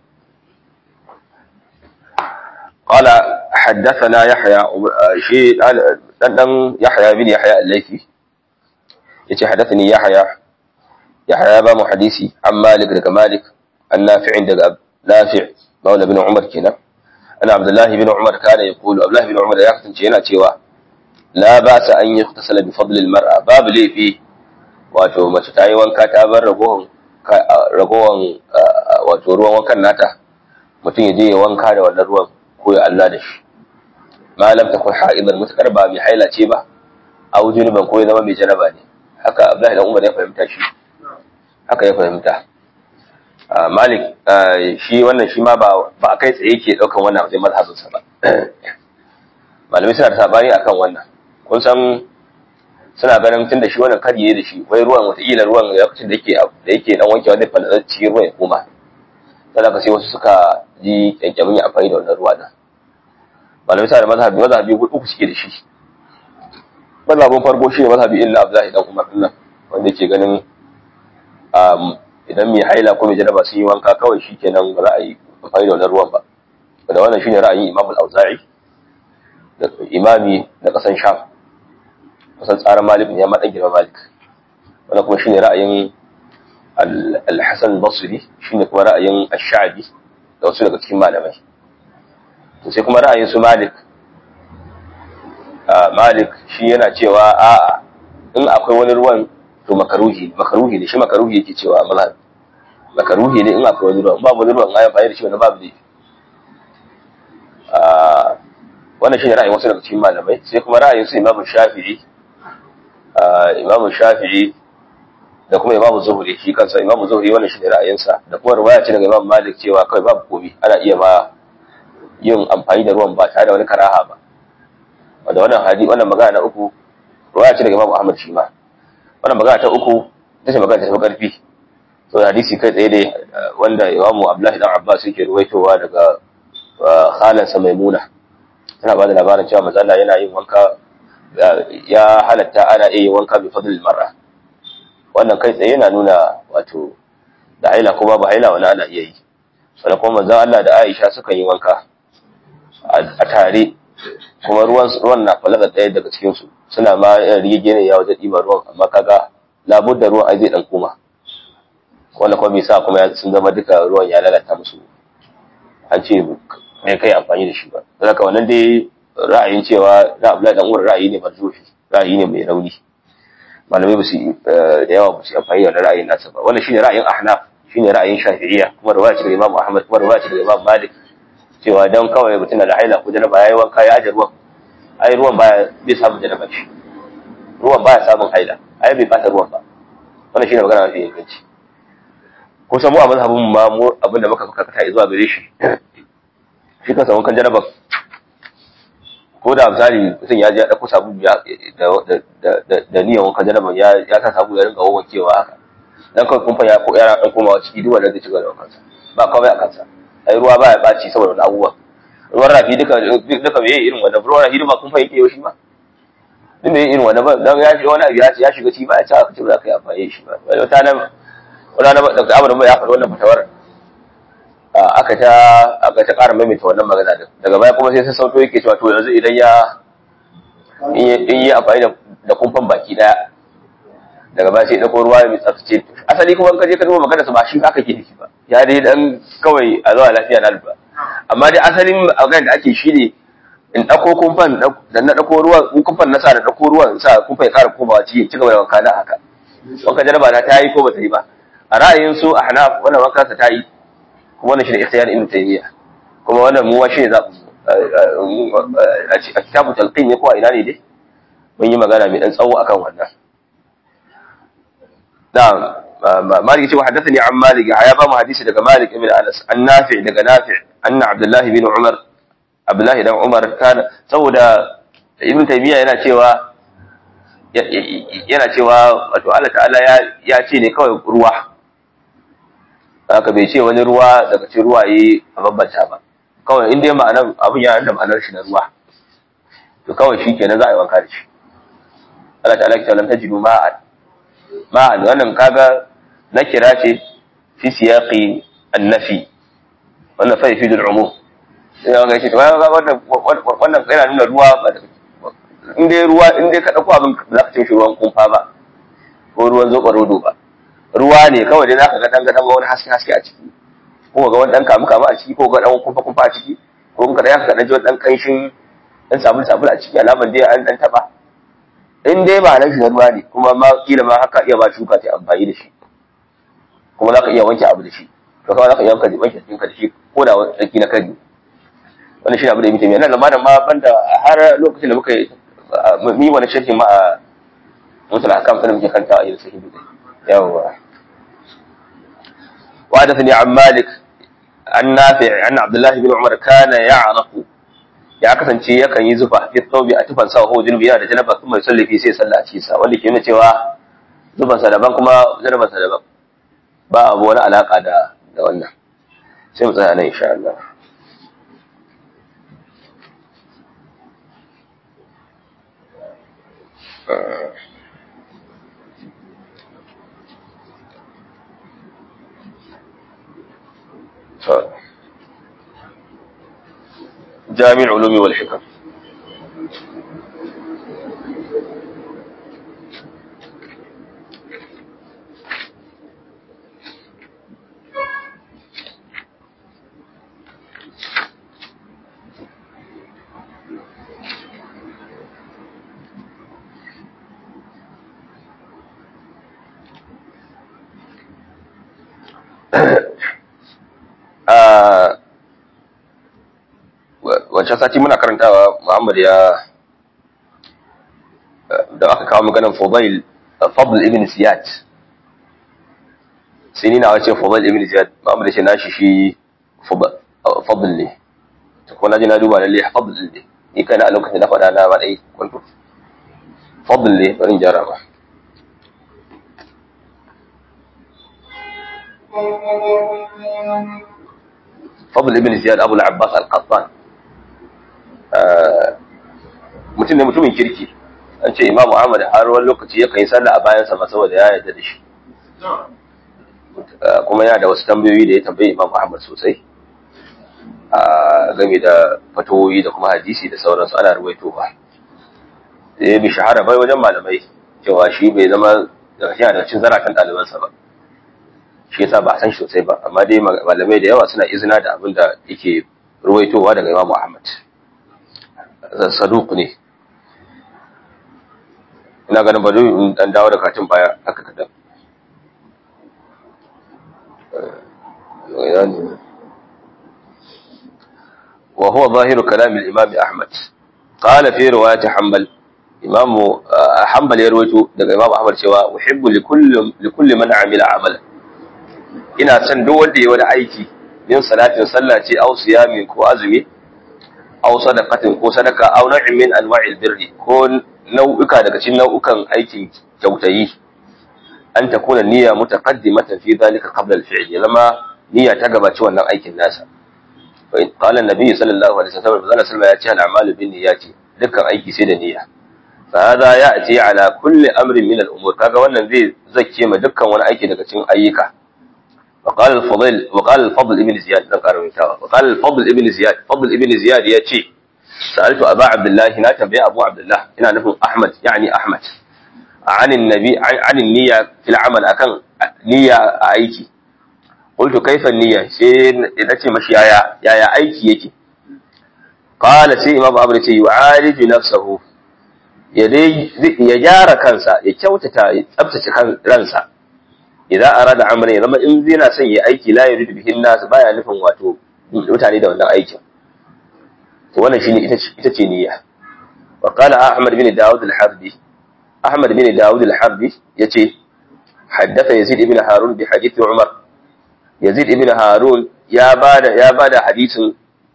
قال حدثنا يحيى شيء دان دان يحيى بن يحيى الليثي yace hadathani yahya yahya ba mu hadisi an malik daga malik an nafi' daga nafi' maula bin umar kenan ana abdullahi bin umar kana yaqulu abdullahi bin umar ya kasance yana cewa la ba sa an yughtasala bi fadl al mar'a babu laifi wato mace ta yi wanka ta bar ragowan ragowan wato ruwan wankan nata mutum ya je ya wanka da wannan ruwan ko ya Allah da shi malam ta kun ha'idan mutakar ba mai haila ce ba a wujunuban ko ya zama mai janaba ne haka Abdullahi dan Umar ya fahimta shi haka ya fahimta Malik shi wannan shi ma ba a kai tsaye ke daukan wannan wajen mazhabin sa ba malamai suna da sabani akan wannan kun san suna ganin tun da shi wannan kariye da shi wai ruwan wataƙila ruwan lokacin da yake da yake dan wankewa zai fada cikin ruwan ya koma sai ka sai wasu suka ji kyankyamin ya amfani da wannan ruwa da malamai suna da mazhabi mazhabi uku suke da shi mazhabin farko shi ne mazhabi illa abdullahi dan umar dinnan wanda yake ganin idan mai haila ko mai janaba sun yi wanka kawai shi kenan ba za a yi amfani da wannan ruwan ba da wannan shine ra'ayin imam al-auza'i da imami na kasan sham kusan tsarin malik ne ya ma dan girma malik wannan kuma shine ra'ayin al-hasan al-basri shine kuma ra'ayin ash-sha'bi da wasu daga cikin malamai to sai kuma ra'ayin su malik malik shi yana cewa a'a in akwai wani ruwan to makaruhi makaruhi ne shi makaruhi yake cewa mazhab makaruhi ne in akwai wani ruwan babu wani ruwan ayan bayar da shi wani babu ne wannan shi ne ra'ayin wasu daga cikin malamai sai kuma ra'ayin su imamu shafi'i imamu shafi'i da kuma imamu zuhuri shi kansa imamu zuhuri wannan shi ne ra'ayinsa da kuma ruwaya ce daga imamu malik cewa kawai babu komi ana iya ma yin amfani da ruwan ba tare da wani karaha ba wanda wannan hadi wannan magana na uku ruwaya ce daga imamu ahmad shi ma wannan magana ta uku ita ce magana ta tafi karfi so hadisi kai tsaye ne wanda imamu abdullahi dan abbas yake ruwaitowa daga khalansa maimuna tana ba da labarin cewa mazalla yana yin wanka ya halatta ana iya yin wanka bi fadlil mar'a wannan kai tsaye yana nuna wato da haila ko babu haila wani ana iya yi sannan kuma manzon Allah da Aisha suka yi wanka a tare kuma ruwan ruwan na falaga ɗaya daga cikin su suna ma rigege ne ya wajen ɗiba ruwan amma kaga labudda ruwan ai zai dan koma wanda kuma bai sa kuma sun zama duka ruwan ya lalata musu an ce bai kai amfani da shi ba don haka wannan dai ra'ayin cewa na Abdullahi dan Umar ra'ayi ne marzufi ra'ayi ne mai rauni malamai ba su da yawa ba su amfani da ra'ayin nasa ba wannan shine ra'ayin Ahnaf shine ra'ayin Shafi'iyya kuma riwaya ce daga Imam Ahmad kuma riwaya ce daga Imam Malik cewa dan kawai mutum da haila ko janaba yayi wanka ya aje ruwan ai ruwan baya bai samu janaba shi ruwan baya samun haila ai bai fata ruwan ba wannan shine magana mafi inganci ko samu a mazhabin ma mu abinda muka karkata zuwa gare shi shi kansa wankan janaba ko da misali mutum ya je ya ɗauko sabu da niyan wankan janaba ya sa sabu ya rinka wawankewa haka dan kawai kumfa ya ko yara ɗan komawa ciki duk wanda zai ci gaba da wankansa ba kawai a kansa ai ruwa ba ya ɓaci saboda wani abubuwa ruwan rafi duka duka bai irin wanda ruwan rafi ba kumfa yake yau shi ba duk bai irin wanda ba dan ya shiga wani abu ya shiga ciki ba ya ci aka ce ba za ka yi amfani da shi ba wata nan wani na da abu da ya faɗi wannan fatawar aka ta aka ta ƙara maimaita wannan magana din daga baya kuma sai sai sauto yake cewa to yanzu idan ya in yi amfani da kumfan baki daya daga baya sai ya ɗauko ruwa mai tsaftace asali kuma ka je ka duba magana sa ba shi haka ke nufi ba ya dai dan kawai a zuwa lafiya na lura amma dai asalin magana da ake shi ne in ɗauko kumfan da na ɗauko ruwan in kumfan na sa da ɗauko ruwan sa kumfan ya ƙara komawa cikin ci gaba da wanka na haka wanka jaraba ta ta yi ko ba ta yi ba a ra'ayin su a hana wannan wanka ta yi kuma wannan shi ne ikhtiyar ibn taymiya kuma wannan mu shi ne zabu a kitabu talqin ne ko a ina ne dai mun yi magana mai dan tsawo akan wannan na'am malik ce haddathani an malik ya ba mu hadisi daga malik ibn anas an nafi daga nafi anna abdullah ibn umar Abdullahi dan Umar kana saboda Ibn Taymiyyah yana cewa yana cewa wato Allah ta'ala ya ya ce ne kawai ruwa haka bai ce wani ruwa daga cikin ruwaye a bambanta ba kawai in dai ma'anar abin ya da ma'anar shi na ruwa to kawai shi kenan za a yi wanka da shi Allah ta'ala ki talam tajidu ma'an ma'an wannan kaga na kira ce fi siyaqi annafi wannan fa yafidu al'umum sai ga shi to wannan wannan yana nuna ruwa ba in dai ruwa in dai ka dauko abin za ka ce shi ruwan kumfa ba ko ruwan zoɓarodo ba ruwa ne kawai dai za ka ga dan ga wani haske haske a ciki ko ga wani dan kamu kamu a ciki ko ga dan kumfa kumfa a ciki ko in ka da ka dan ji wani dan kanshin dan sabul sabul a ciki alaman dai an dan taba in dai ba nan shi ruwa ne kuma ma kila ma haka iya ba shuka ta amfani da shi kuma za ka iya wanke abu da shi to kawai za ka iya wanke wanke jikinka da shi ko da wani tsaki na kari wannan shi abu da mutum yana zama da ma banda har lokacin da muka yi wani shirkin ma a mutul hakam da muke kanta a yin sahihi yawwa وحدثني عن مالك عن نافع عن عبد الله بن عمر كان يعرق ya kasance yakan yi zufa fi tsobi a tufan sa ko junubi yana da janaba kuma ya sallafi sai sallah a cikin sa wanda ke nuna cewa zuban sa daban kuma janaban sa daban ba abu wani alaka da da wannan sai mu tsaya nan insha Allah جامع العلوم والحكم wancan sati muna karantawa Muhammad ya da aka kawo maganar Fudail Fadl ibn Ziyad sai ni na wace Fudail ibn Ziyad Muhammad ya ce nashi shi Fadl ne to kuma naji na duba lalle Fadl ne ni kana a lokacin da faɗa na ba dai kwanto Fadl ne bari in jara ba Fadl ibn Ziyad Abu al-Abbas al-Qattan mutum ne mutumin kirki an ce imamu ahmad har wani lokaci ya kai sallah a bayansa ma saboda ya yarda da shi kuma yana da wasu tambayoyi da ya tambayi imamu ahmad sosai a game da fatoyi da kuma hadisi da sauransu ana ruwaito ba ya bi shahara bai wajen malamai cewa shi bai zama yana da cin zarafin ɗalibansa ba shi yasa ba a san shi sosai ba amma dai malamai da yawa suna izina da abin da yake ruwaitowa daga imamu ahmad saduk ne ina ganin ba in dan dawo da katin baya aka kadan وهو ظاهر كلام الإمام أحمد قال في رواية حنبل إمام حنبل يروي daga Imam Ahmad cewa uhibbu likulli likulli man amila amalan ina son duk wanda ya wani aiki yin salatin sallah ce au siyami ko azumi aw sadaqatin ko sadaka aw nau'in min anwa'il birri ko nau'uka daga cikin nau'ukan aikin kyautayi an takuna niyya mutaqaddimatan fi dhalika qabla al-fi'l zama niyya ta gabaci wannan aikin nasa fa qala an-nabi sallallahu alaihi wasallam sallallahu alaihi wasallam ya ce al-a'malu bin niyyati dukkan aiki sai da niyya fa hada ya'ti ala kulli amrin min al-umur kaga wannan zai zakke ma dukkan wani aiki daga cikin ayyuka وقال الفضل وقال الفضل ابن زياد ده قالوا وقال الفضل ابن زياد فضل ابن زياد ياتي سالت ابا عبد الله هنا تنبيه ابو عبد الله هنا نفهم احمد يعني احمد عن النبي عن, عن النيه في العمل اكن نيه ايكي قلت كيف النيه sai nace mashi yaya yaya aiki yake qala sai imam abu ce yu'aliju nafsahu ya dai ya gyara kansa ya kyautata ya tsabtace ransa idan arada amran ya zama in yana son ya aiki la yuridu bihin nas baya nufin wato mutane da wannan aikin to wannan shine ita ita ce niyya wa qala ahmad bin daud al-harbi ahmad bin daud al-harbi yace haddatha yazid ibn harun bi hadith umar yazid ibn harun ya bada ya bada hadisin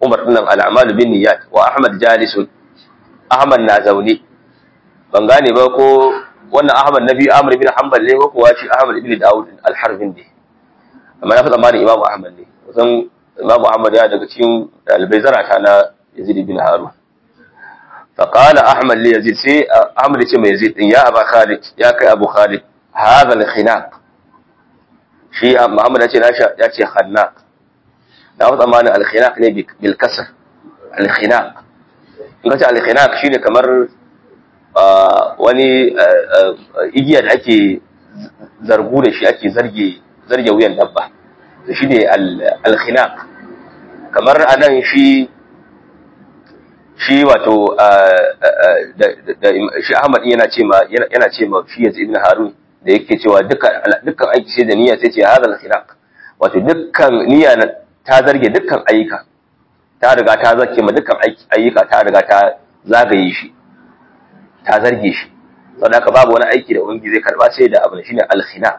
Umar din al-a'malu bin niyyat wa Ahmad jalisun Ahmad na zaune ban gane ba ko wannan Ahmad nabi Amr bin Hanbal ne ko kuwa shi Ahmad ibn Dawud al-Harbin ne amma na fi tsammanin Imam Ahmad ne kusan Imam Ahmad ya daga cikin dalibai zarata na Yazid bin Harun فقال احمد ليزيد سي احمد يتي ما يزيد يا ابا خالد يا كاي ابو خالد هذا الخناق شي محمد يتي ناشا يتي خناق da wata mani alkhinaq ne bil kasr alkhinaq in ka ce alkhinaq shine kamar wani igiya da ake zargu da shi ake zarge zarge wuyan dabba to shine alkhinaq kamar anan shi shi wato shi Ahmad yana ce ma yana ce ma shi Yazid ibn Harun da yake cewa dukkan dukkan aiki sai da niyya sai ce hadal khiraq wato dukkan niyya ta zarge dukkan ayyuka ta riga ta zake ma dukkan ayyuka ta riga ta zagaye shi ta zarge shi saboda haka babu wani aiki da ubangiji zai karba sai da abin shine al khinaq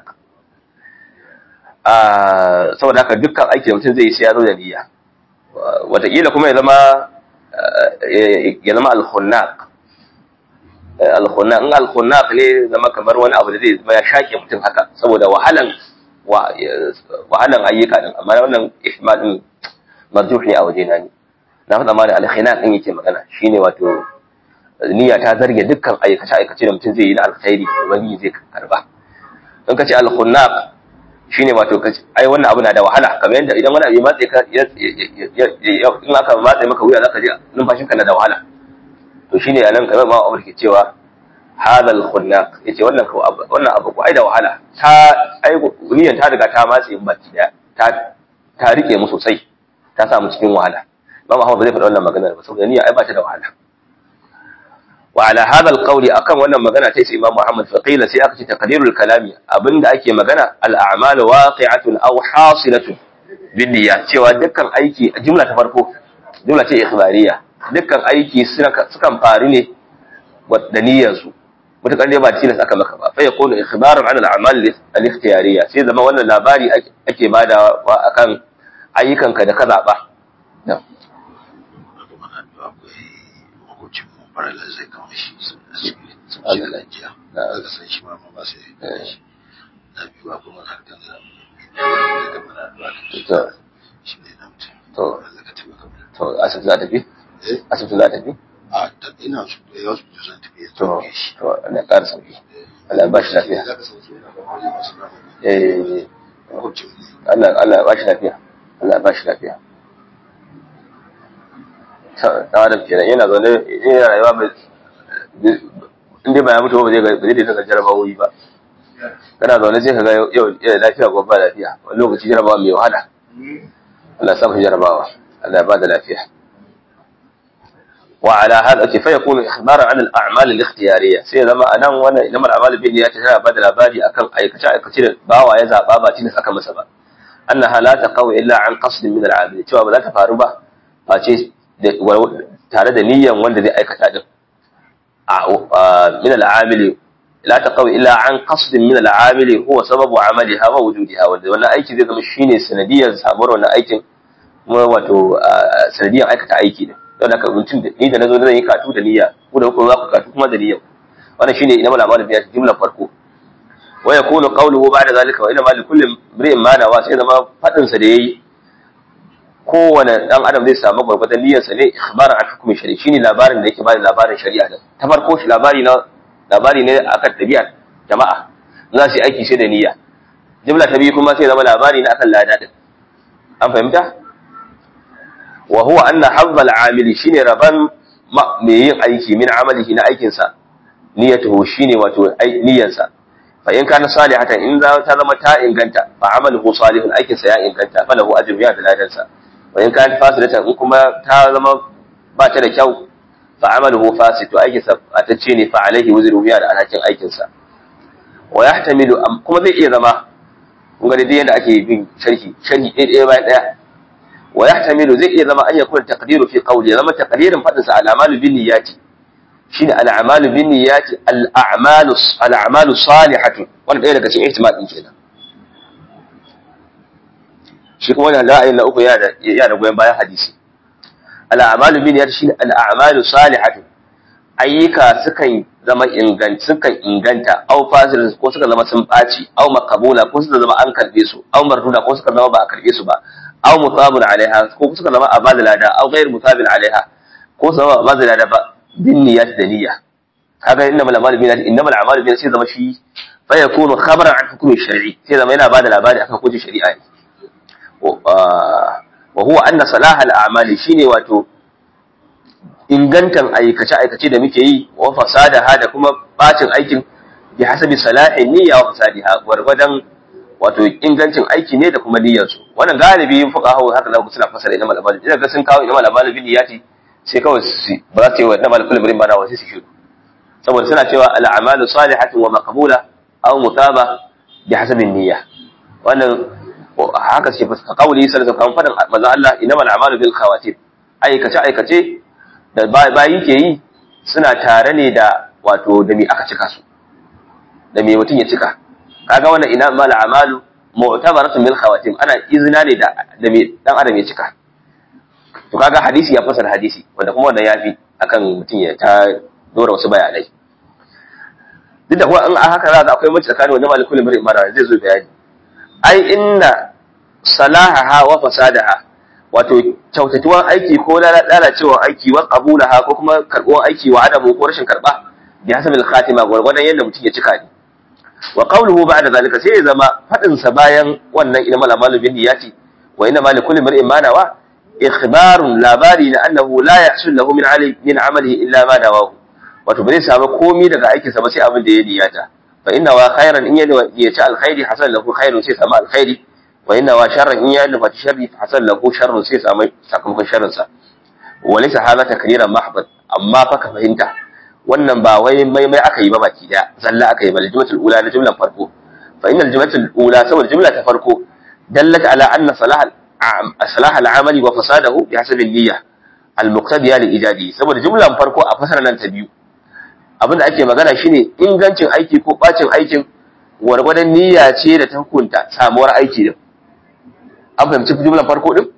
saboda haka dukkan aiki da mutum zai yi sai ya zo da niyya wataƙila kuma ya zama ya zama al-khunnaq al-khunnaq in al-khunnaq ne zama kamar wani abu da zai zama ya shaƙe mutum haka saboda wahalan wahalan ayyuka din amma wannan ihmal din marjuh ne a waje na ni na faɗa ma da al-khinaq din yake magana shine wato niyya ta zarge dukkan aikace aikace da mutum zai yi na alkhairi ubangiji zai karba in ka ce al-khunnaq shine wato ai wannan abu na da wahala kamar yadda idan wani abu ya matse ka in aka matse maka wuya zaka ji numfashinka na da wahala to shine anan kamar ma Umar ke cewa hadha al-khunnaq yace wannan ko wannan abu ko ai da wahala ta ai niyan ta riga ta matse in baki daya ta ta rike mu sosai ta sa mu cikin wahala ba ma ba zai faɗa wannan maganar ba saboda niyya ai ba ta da wahala وعلى هذا القول akan wannan magana ta Imam Muhammad faqila sai aka ce taqdirul kalami abinda ake magana al a'mal waqi'atun aw hasilatun bin niyya cewa dukkan aiki jumla ta farko jumla ce ikhbariya dukkan aiki sukan faru ne da niyyar su mutakar ne ba tilas aka maka ba fa yakunu ikhbaran an al a'mal al ikhtiyariya sai zama wannan labari ake bada akan ayyukanka da ka zaba farallar zai kama shi a cikin lajiya daga san shi ma ba sai shi na biyu ba kuma harkar da daga mana da shi ne na mutum to Allah ka taimaka mana to asibiti za ta fi eh asibiti za ta fi a ta ina su da yawa su zan tafi ya to tauke shi to Allah ya ƙara sauki Allah ya ba shi lafiya za ka sauke na kwakwale masu nama eh makwabcin ne Allah Allah ya ba shi lafiya Allah ya ba shi lafiya ta adam kenan yana zaune yana rayuwa mai in dai ba ya mutu ba zai ga ba zai daina jarabawoyi ba kana zaune sai ka ga yau yau lafiya gobe ba lafiya wani lokaci jarabawa mai wahala Allah ya samu jarabawa Allah ya ba da lafiya وعلى هذا فيكون إخبارا عن الأعمال الاختيارية سيما أنا وانا إنما الأعمال بالنيات تنا بدل بالي أكل أي كشاء كثير باوا يزا بابا تنس أكل مسبا أنها لا تقوي إلا عن قصد من العامل شو لا تفاربا فاشي tare da niyyan wanda zai aikata din min al'amili la taqawi illa an qasdin min al'amili huwa sababu amaliha wa wujudiha wanda wannan aiki zai zama shine sanadiyar samuwar wannan aikin kuma wato sanadiyar aikata aiki din don haka mutum da ni da nazo zan yi katu da niyya ku da ku za ku katu kuma da niyya wannan shine ina mala malami ya jumla farko wa yakunu qawluhu ba'da zalika wa ina ma likulli imrin ma nawa sai zama fadin sa da yayi kowane dan adam zai samu gwargwadon niyyarsa ne ikhbaran an hukumin shari'a shine labarin da yake bada labarin shari'a da ta farko shi labari na labari ne akan tabi'a jama'a za su yi aiki sai da niyya jumla ta biyu kuma sai zama labari na akan lada din an fahimta wa huwa anna hazza al-amili shine raban mai yin aiki min amalihi na aikin sa niyyatuhu shine wato niyyarsa fa in kana salihatan in za ta zama ta inganta fa amaluhu salihun aikin sa ya inganta falahu ajru ya da ladansa wa in kanat fasidatan in kuma ta zama ba ta da kyau fa amaluhu fasid to aikin sa atacce ne fa alaihi wuzru ya da alhakin aikin sa wa yahtamilu kuma zai iya zama kun ga dai yadda ake bin sharhi sharhi ɗaya ɗaya bayan ɗaya wa yahtamilu zai iya zama an yakuna taqdiru fi qawli zama taqdirin fadin sa al-amalu bin niyyati shine al-amalu bin niyyati al-a'malu al-a'malu salihatu wannan ɗaya daga cikin ihtimal din kenan shi kuma wannan ra'ayin na uku yana da yana da goyon bayan hadisi al'amalu bin niyyati shine al'amalu salihatu ayyuka sukan zama inganta sukan inganta aw fasil ko suka zama sun baci aw makabula ko suka zama an karbe su aw marduda ko suka zama ba a karbe su ba aw mutabun alaiha ko suka zama a bada lada aw ghayr mutabin alaiha ko su zama a bada lada ba bin niyyat da niyya kaga innamal a'malu bin niyyati innamal a'malu bin sai zama shi fa yakunu khabaran an hukmi shar'i sai zama yana bada labari akan hukuncin shari'a ne wa huwa anna salaha al-a'mali shine wato ingantan aikace-aikace da muke yi wa fasadaha da kuma bacin aikin bi hasabi salahin niyya wa fasadiha gwargwadon wato ingancin aiki ne da kuma niyyar su wannan galibi fuqaha haka za ku suna fasara ina malamal idan ga sun kawo ina malamal bin niyyati sai kawai su ba za su yi wa ina malamal bin bana wasu su shiru saboda suna cewa al-a'malu salihatun wa maqbula aw mutaba bi hasabi niyya wannan haka suke fuska kauli sallallahu alaihi wasallam fadan manzo Allah innamal a'malu bil khawatim aikace aikace da bayi ke yi suna tare ne da wato da me aka cika su da me mutum ya cika kaga wannan ina mal amalu mu'tabaratun bil khawatim ana izina ne da da me dan adam ya cika to kaga hadisi ya fasara hadisi wanda kuma wannan yafi akan mutum ya ta dora wasu bayanai duk da kuma in a haka za ga akwai mace tsakanin wannan malikul mar'i mara zai zo bayani ai inna salahaha wa fasadaha wato kyautatuwan aiki ko lalacewar aiki wa qabulaha ko kuma karbuwan aiki wa adamu ko rashin karba bi hasabil khatima gwargwadon yadda mutum ya cika ne wa qawluhu ba'da zalika sai ya zama fadin sa bayan wannan ina mal amalu bin niyati wa inna mal kulli mar'in ma nawa ikhbarun labari na annahu la yahsul lahu min ali min amalihi illa ma nawahu wato bai samu komai daga aikin sa ba sai abin da ya niyata fa inna wa khairan in ya ci alkhairi hasan lahu khairun sai sama alkhairi wa inna wa sharran in ya nufa sharri hasan lahu sharrun sai samu sakamakon sharrin sa wa laysa hadha takriran mahbad amma fa ka fahimta wannan ba wai mai mai aka yi ba baki da zalla aka yi ba jumlatul ula na jumlan farko fa innal jumlatul ula saboda jumla ta farko dallat ala anna salah salah al-amali wa fasadahu bi hasabi niyya al-muqtadiya li ijadi saboda jumlan farko a fasara nan ta biyu abinda ake magana shine ingancin aiki ko bacin aikin gwargwadon niyya ce da ta hukunta samuwar aiki din an fahimci jumlan farko din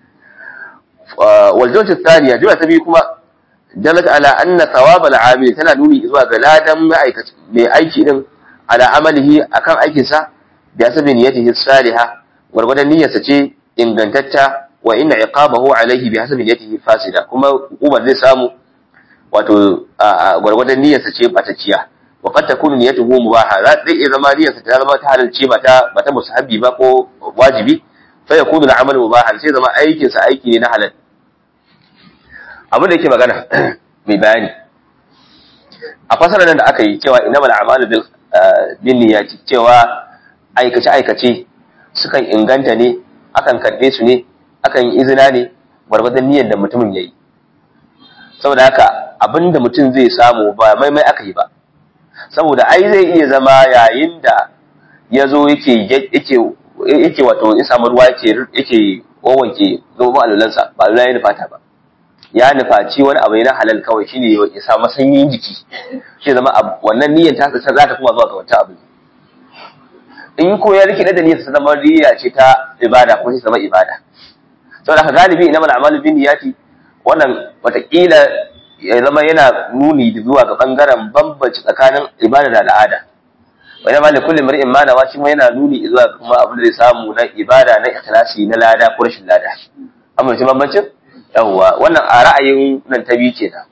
wal jumla thaniya jumla ta biyu kuma dalat ala anna thawab al amil tana nuni zuwa ga ladan ma'aikaci mai aiki din ala amalihi akan aikin sa bi asabi niyyatihi salihah gwargwadon niyyarsa ce ingantacca wa inna iqabahu alaihi bi hasabi niyyatihi fasida kuma ubar zai samu wato gwargwadon niyyarsa ce batacciya wa qad takunu niyyatuhu mubaha za zai iya zama niyyarsa ta zama ta halalce ba ta ba ta musahabi ba ko wajibi fa yakunu al-amal mubahan sai zama aikin sa aiki ne na halal abin da yake magana mai bayani a fasarar nan da aka yi cewa innamal a'malu bil bin niyyati cewa aikace aikace sukan inganta ne akan karbe su ne akan yi izina ne gwargwadon niyyar da mutumin yayi saboda haka abinda mutum zai samu ba maimai aka yi ba saboda ai zai iya zama yayin da ya zo yake yake yake wato ya samu ruwa yake yake wawanke zoben alulansa ba alula ya nufata ba ya nufaci wani abu na halal kawai shine ya samu sanyin jiki shi zama wannan niyyar ta za ta kuma zuwa ga wancan abu in ko ya rike da niyyar ta zama niyya ce ta ibada ko ta zama ibada saboda haka galibi inamal a'malu bin niyyati wannan watakila ya zama yana nuni zuwa ga bangaren bambanci tsakanin ibada da al'ada wani ma kulli mar'in ma nawa shi ma yana nuni zuwa ga kuma abin da zai samu na ibada na ikhlasi na lada ko rashin lada amma shi bambancin yawwa wannan a ra'ayin nan ta biyu kenan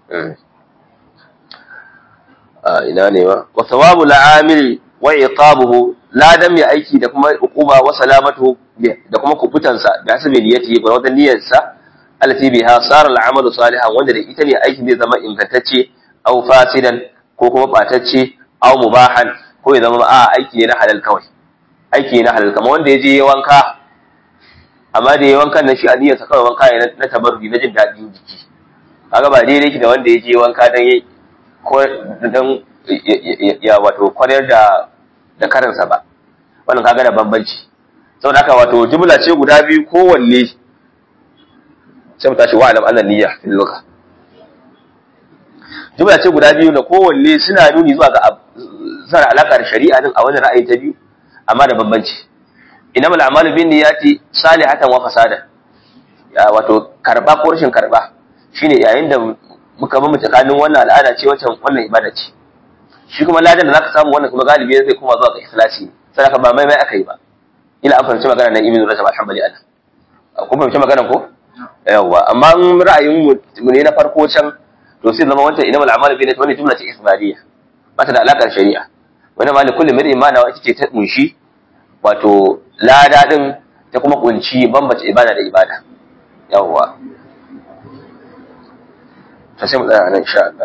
a ina ne ma wa thawabu la'amil wa iqabuhu ladan mai aiki da kuma uquba wa salamatu da kuma kubutansa da hasabi niyyati ga wadan niyyarsa allati biha sara al'amalu salihan wanda da ita ne aikin zai zama ingantacce aw fasidan ko kuma batacce aw mubahan ko ya zama a aiki ne na halal kawai aiki ne na halal kamar wanda ya je ya wanka amma da ya wankan nan shi a niyyarsa kawai wanka ne na tabarruki na jin daɗin jiki kaga ba daidai yake da wanda ya je wanka dan ya ko dan ya wato kwarar da da karansa ba wannan kaga da bambanci saboda haka wato jumla ce guda biyu kowanne sai mu tashi wa'alam annan niyya fil lugha jumla ce guda biyu da kowanne suna nuni zuwa ga suna alaka da shari'a din a wani ra'ayi ta biyu amma da bambanci innamal a'malu bin niyyati salihatan wa fasada ya wato karba ko rashin karba shine yayin da muka bamu tsakanin wannan al'ada ce wancan wannan ibada ce shi kuma ladan da zaka samu wannan kuma galibi zai kuma zuwa ga ikhlasi sai ka ba mai mai aka yi ba ila an fahimci magana nan ibnu rajab alhamdulillah kun fahimci magana ko yawa amma in ra'ayin mu ne na farko can to sai zama wancan inama al'amalu bi wani jumla ce isbariya ba ta da alakar shari'a wani mali kullu mir'in ma na ita ce ta kunshi wato lada din ta kuma kunci bambace ibada da ibada yawa ta sai mu tsaya nan insha Allah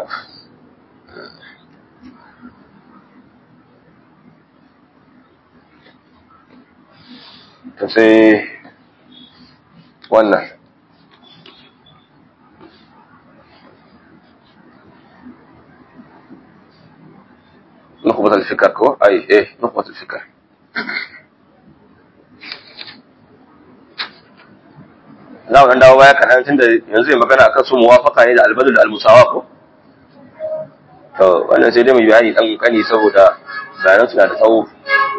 ta sai wannan نخبة الفكر كو اي ايه نخبة الفكر za mu dawo baya kaɗan tun da yanzu yi magana akan su muwafaka ne da albadu da almusawa ko to wannan sai dai mu bayani dan kani saboda bayanan suna da tsawo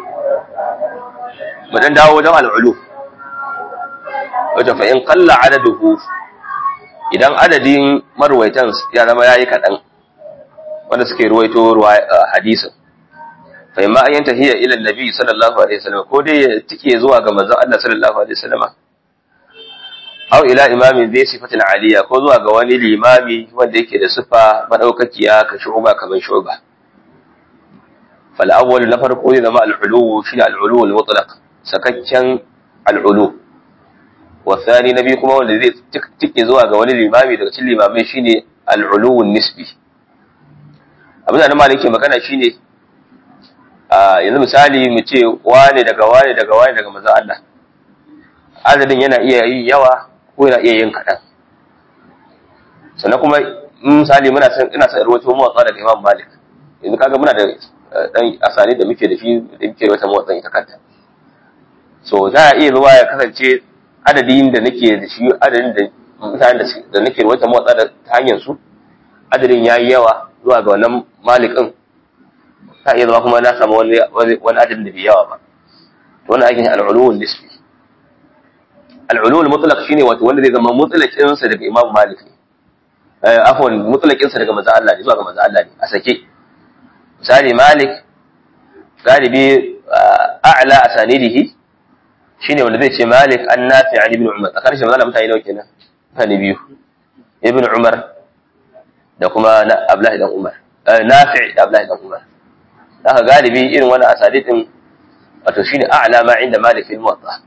mu dan dawo wajen al'ulu wajen fa in qalla adaduhu idan adadin marwaitan ya zama yayi kaɗan wanda suke ruwaito hadisin fa imma an yanta hiya ila annabi sallallahu alaihi wasallam ko dai ya tike zuwa ga manzon Allah sallallahu alaihi wasallam aw ila imamin zai sifatin aliya ko zuwa ga wani limami wanda yake da sifa madaukakiya ka shuba kamar shuba fal awwal na farko ne zama al-ulu shi al-ulu al-mutlaq sakakken al-ulu wa thani nabi kuma wanda zai tike zuwa ga wani limami daga cikin limamai shine al-ulu nisbi abin da na maliki magana shine a yanzu misali mu ce wane daga wane daga wane daga manzon Allah adadin yana iya yin yawa ko yana iya yin kaɗan sannan kuma misali muna san ina san rawaito motsa daga Imam Malik yanzu kaga muna da dan asali da muke da shi da muke wata motsa ita kanta so za a iya zuwa ya kasance adadin da nake da shi adadin da mutanen da nake wata motsa da ta hanyar su adadin yayi yawa zuwa ga wannan malikin ta iya zama kuma na samu wani wani adadin da bai yawa ba to wannan aikin al-ulul nisbi al-ulul mutlaq shine wato wanda zai zama mutlaqin sa daga Imam Malik ne eh afwan mutlaqin sa daga manzo Allah ne zuwa ga manzo Allah ne a sake misali Malik galibi a'la asanidihi shine wanda zai ce Malik an nafi an ibn Umar a karshe manzo mutane nawa kenan mutane biyu ibn Umar da kuma na Abdullahi dan Umar nafi da Abdullahi dan Umar haka galibi irin wannan asadidin wato shine a'la ma inda Malik fil Muwatta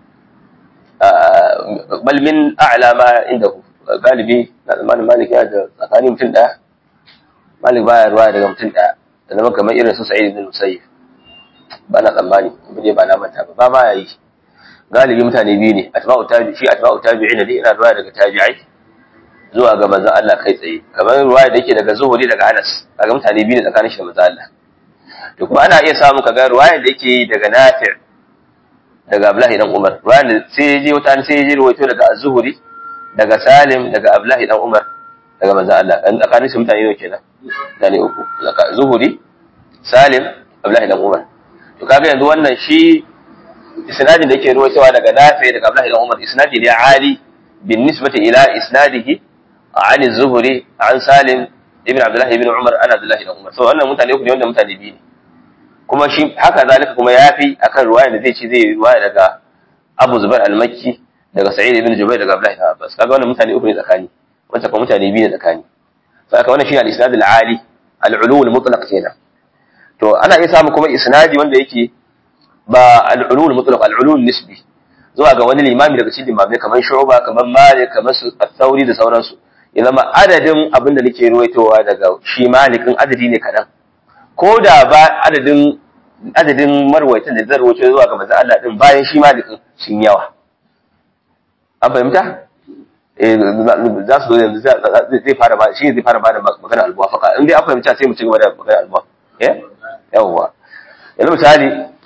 bal min a'la ma indahu galibi na zamanin Malik ya da tsakanin mutum daya Malik baya ruwa daga mutum daya da zama kamar irin su Sa'id ibn Musayyib ba na tsammani ba dai ba na manta ba ba ma yayi galibi mutane biyu ne atba'u tabi shi atba'u tabi'in ne ina ruwa daga tabi'ai zuwa ga manzon Allah kai tsaye kamar ruwa da yake daga Zuhuri daga Anas kaga mutane biyu ne tsakanin shi da manzon Allah to kuma ana iya samu kaga ruwayar da yake daga Nafi' daga Abdullahi dan Umar ruwayar da sai ya je wata sai ya je ruwaito daga Az-Zuhri daga Salim daga Abdullahi dan Umar daga manzon Allah dan tsakanin shi mutane ne kenan mutane uku daga Zuhri Salim Abdullahi dan Umar to kaga yanzu wannan shi isnadin da yake ruwaitowa daga Nafi' daga Abdullahi dan Umar isnadi ne ali bin nisbati ila isnadihi عن الزهري عن سالم ابن عبد الله ابن عمر انا عبد الله بن عمر so wannan mutane uku ne wanda mutane biyu ne kuma shi haka zalika kuma yafi akan ruwaya da zai ci zai ruwaya daga Abu Zubair al-Makki daga Sa'id ibn Jubair daga Abdullah ibn Abbas kaga wannan mutane uku ne tsakani wanda kuma mutane biyu ne tsakani saka wannan shi al-isnad al-ali al-ulu al-mutlaq kenan to ana iya samu kuma isnadi wanda yake ba al-ulu al-mutlaq al-ulu nisbi zuwa ga wani limami daga cikin limamai kamar Shu'ba kamar Malik kamar Al-Thawri da sauransu ya zama adadin abin da nake ruwaitowa daga shi malikin adadi ne kaɗan ko da ba adadin adadin marwaitan da zan ruwaito zuwa ga manzon Allah din bayan shi malikin sun yawa an fahimta eh za su zo yanzu zai fara ba shi zai fara ba da magana al-muwafaqa in dai an fahimta sai mu ci gaba da magana al-muwafaqa eh yawa yanzu misali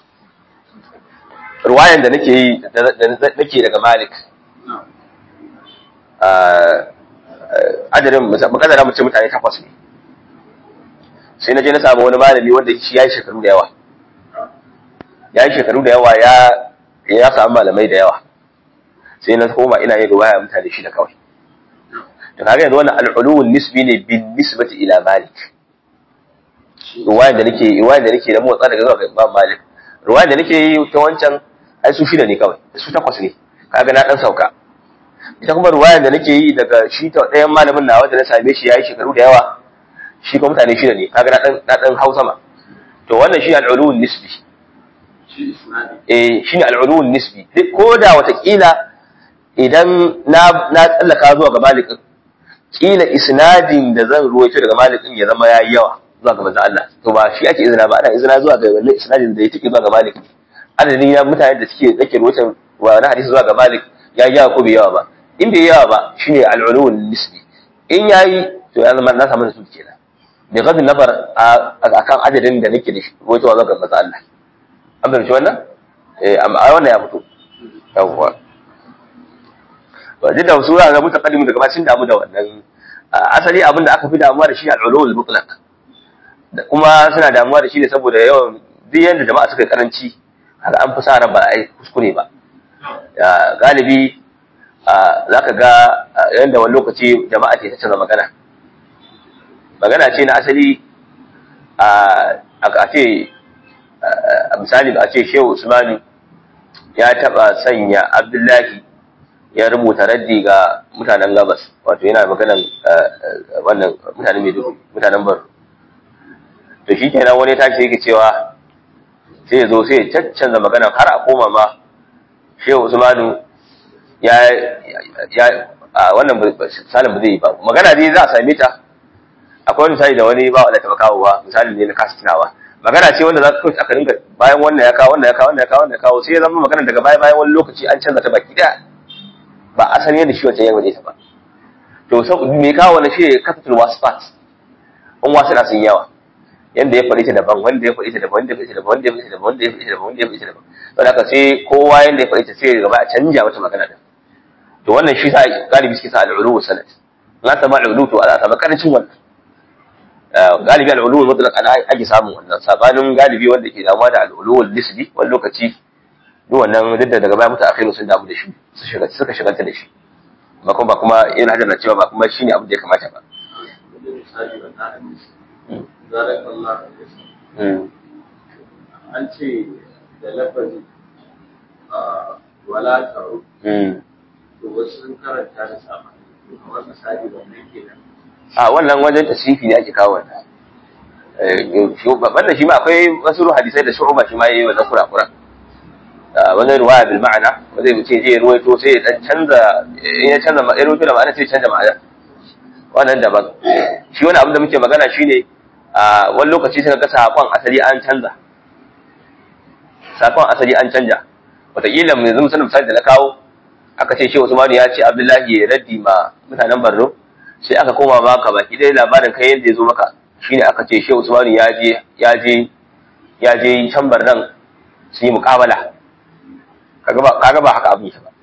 ruwayan da nake yi nake daga Malik adadin makadara mace mutane takwas ne sai na je na samu wani malami wanda shi ya yi shekaru da yawa ya yi shekaru da yawa ya ya samu malamai da yawa sai na koma ina yin riwaya mutane shida kawai to kaga yanzu wannan al-uluwun nisbi ne bin nisbati ila malik riwayar da nake riwayar da nake da motsa daga zuwa ga Imam Malik riwayar da nake yi ta wancan ai su shida ne kawai su takwas ne kaga na dan sauka ita kuma riwayar da nake yi daga shi ta ɗayan malamin nawa da na same shi yayi shekaru da yawa shi kuma mutane shida ne kaga na dan na dan hausa ma to wannan shi al-uluwun nisbi eh shi ne al-uluwun nisbi ko da watakila idan na na tsallaka zuwa ga Malik kila isnadin da zan ruwaito daga Malik din ya zama yayi yawa zuwa ga manzo Allah to ba shi ake izina ba ana izina zuwa ga wannan isnadin da ya tike zuwa ga Malik adadin ya mutane da suke dake ruwaitan wa na hadisi zuwa ga Malik ya yawa ko bai yawa ba in bai yawa ba shine al-ulul nisbi in yayi to ya zama na samu da su kenan bi ghadin nazar akan adadin da nake da shi ruwaito zuwa ga manzo Allah an bai wannan eh amma wannan ya fito yawwa to duk da su ga mutaqaddimu daga bacin damu da wannan asali abin da aka fi damuwa da shi al-ulul mutlaq da kuma suna damuwa da shi ne saboda yawan duk yanda jama'a suka karanci haka an fi sa ran ba ai kuskure ba galibi za ka ga yanda wani lokaci jama'a ce ta canza magana magana ce na asali a ce a misali a ce shehu usmanu ya taba sanya abdullahi ya rubuta raddi ga mutanen gabas wato yana maganan wannan mutanen maiduguri mutanen bar to shi kenan wani tashi yake cewa sai ya zo sai ya caccanza magana har a koma ma shehu usmanu ya ya wannan misalin ba zai yi ba magana dai za a same ta akwai wani misali da wani ba wanda taba kawo ba misali ne na kasa tunawa magana ce wanda za ka kawai aka dinga bayan wannan ya kawo wannan ya kawo wannan ya kawo wannan ya kawo sai ya zama magana daga baya bayan wani lokaci an canza ta baki daya ba asali yadda shi wancan ya waje ta ba to sau me kawo wannan shi capital wasfat in wasu na sun yawa yanda ya faɗi ta daban wanda ya faɗi ta daban wanda ya faɗi ta daban wanda ya faɗi ta daban wanda ya faɗi ta daban wanda ya faɗi ta daban don haka sai kowa yanda ya faɗi ta sai gaba a canja mata magana din to wannan shi sa galibi suke sa al'ulu sanad na sama al'ulu to a samu karancin wannan galibi al'ulu mutlaq ana ake samun wannan sabanin galibi wanda ke damuwa da al'ulu nisbi wani lokaci duk wannan duk da daga baya mutu akhiru sun damu da shi su shiga suka shiganta da shi ba kuma ba kuma yana hajar na cewa ba kuma shine abin da ya kamata ba an ce da lafazi wala ta'u to wasu sun karanta da sama kamar misali wannan kenan a wannan wajen tasrifi ne ake kawo wannan wannan shi ma akwai wasu hadisai da shu'uba shi ma yayi wannan kurakuran wani ruwaya bil ma'ana wanda ya ce zai ruwaito sai ya dan canza in ya canza ya ruwaito da ma'ana sai ya canza ma'ana wannan daban shi wani abin da muke magana shine a wani lokaci sai ga sakon asali an canza sakon asali an canja wataƙila mu yanzu misalin misali da na kawo aka ce shi Usman ya ce Abdullahi ya raddi ma mutanen Borno sai aka koma maka baki dai labarin kai yadda ya zo maka shine aka ce shi Usman ya je ya je ya je can Barnan su yi muƙabala kaga ba kaga ba haka abin ba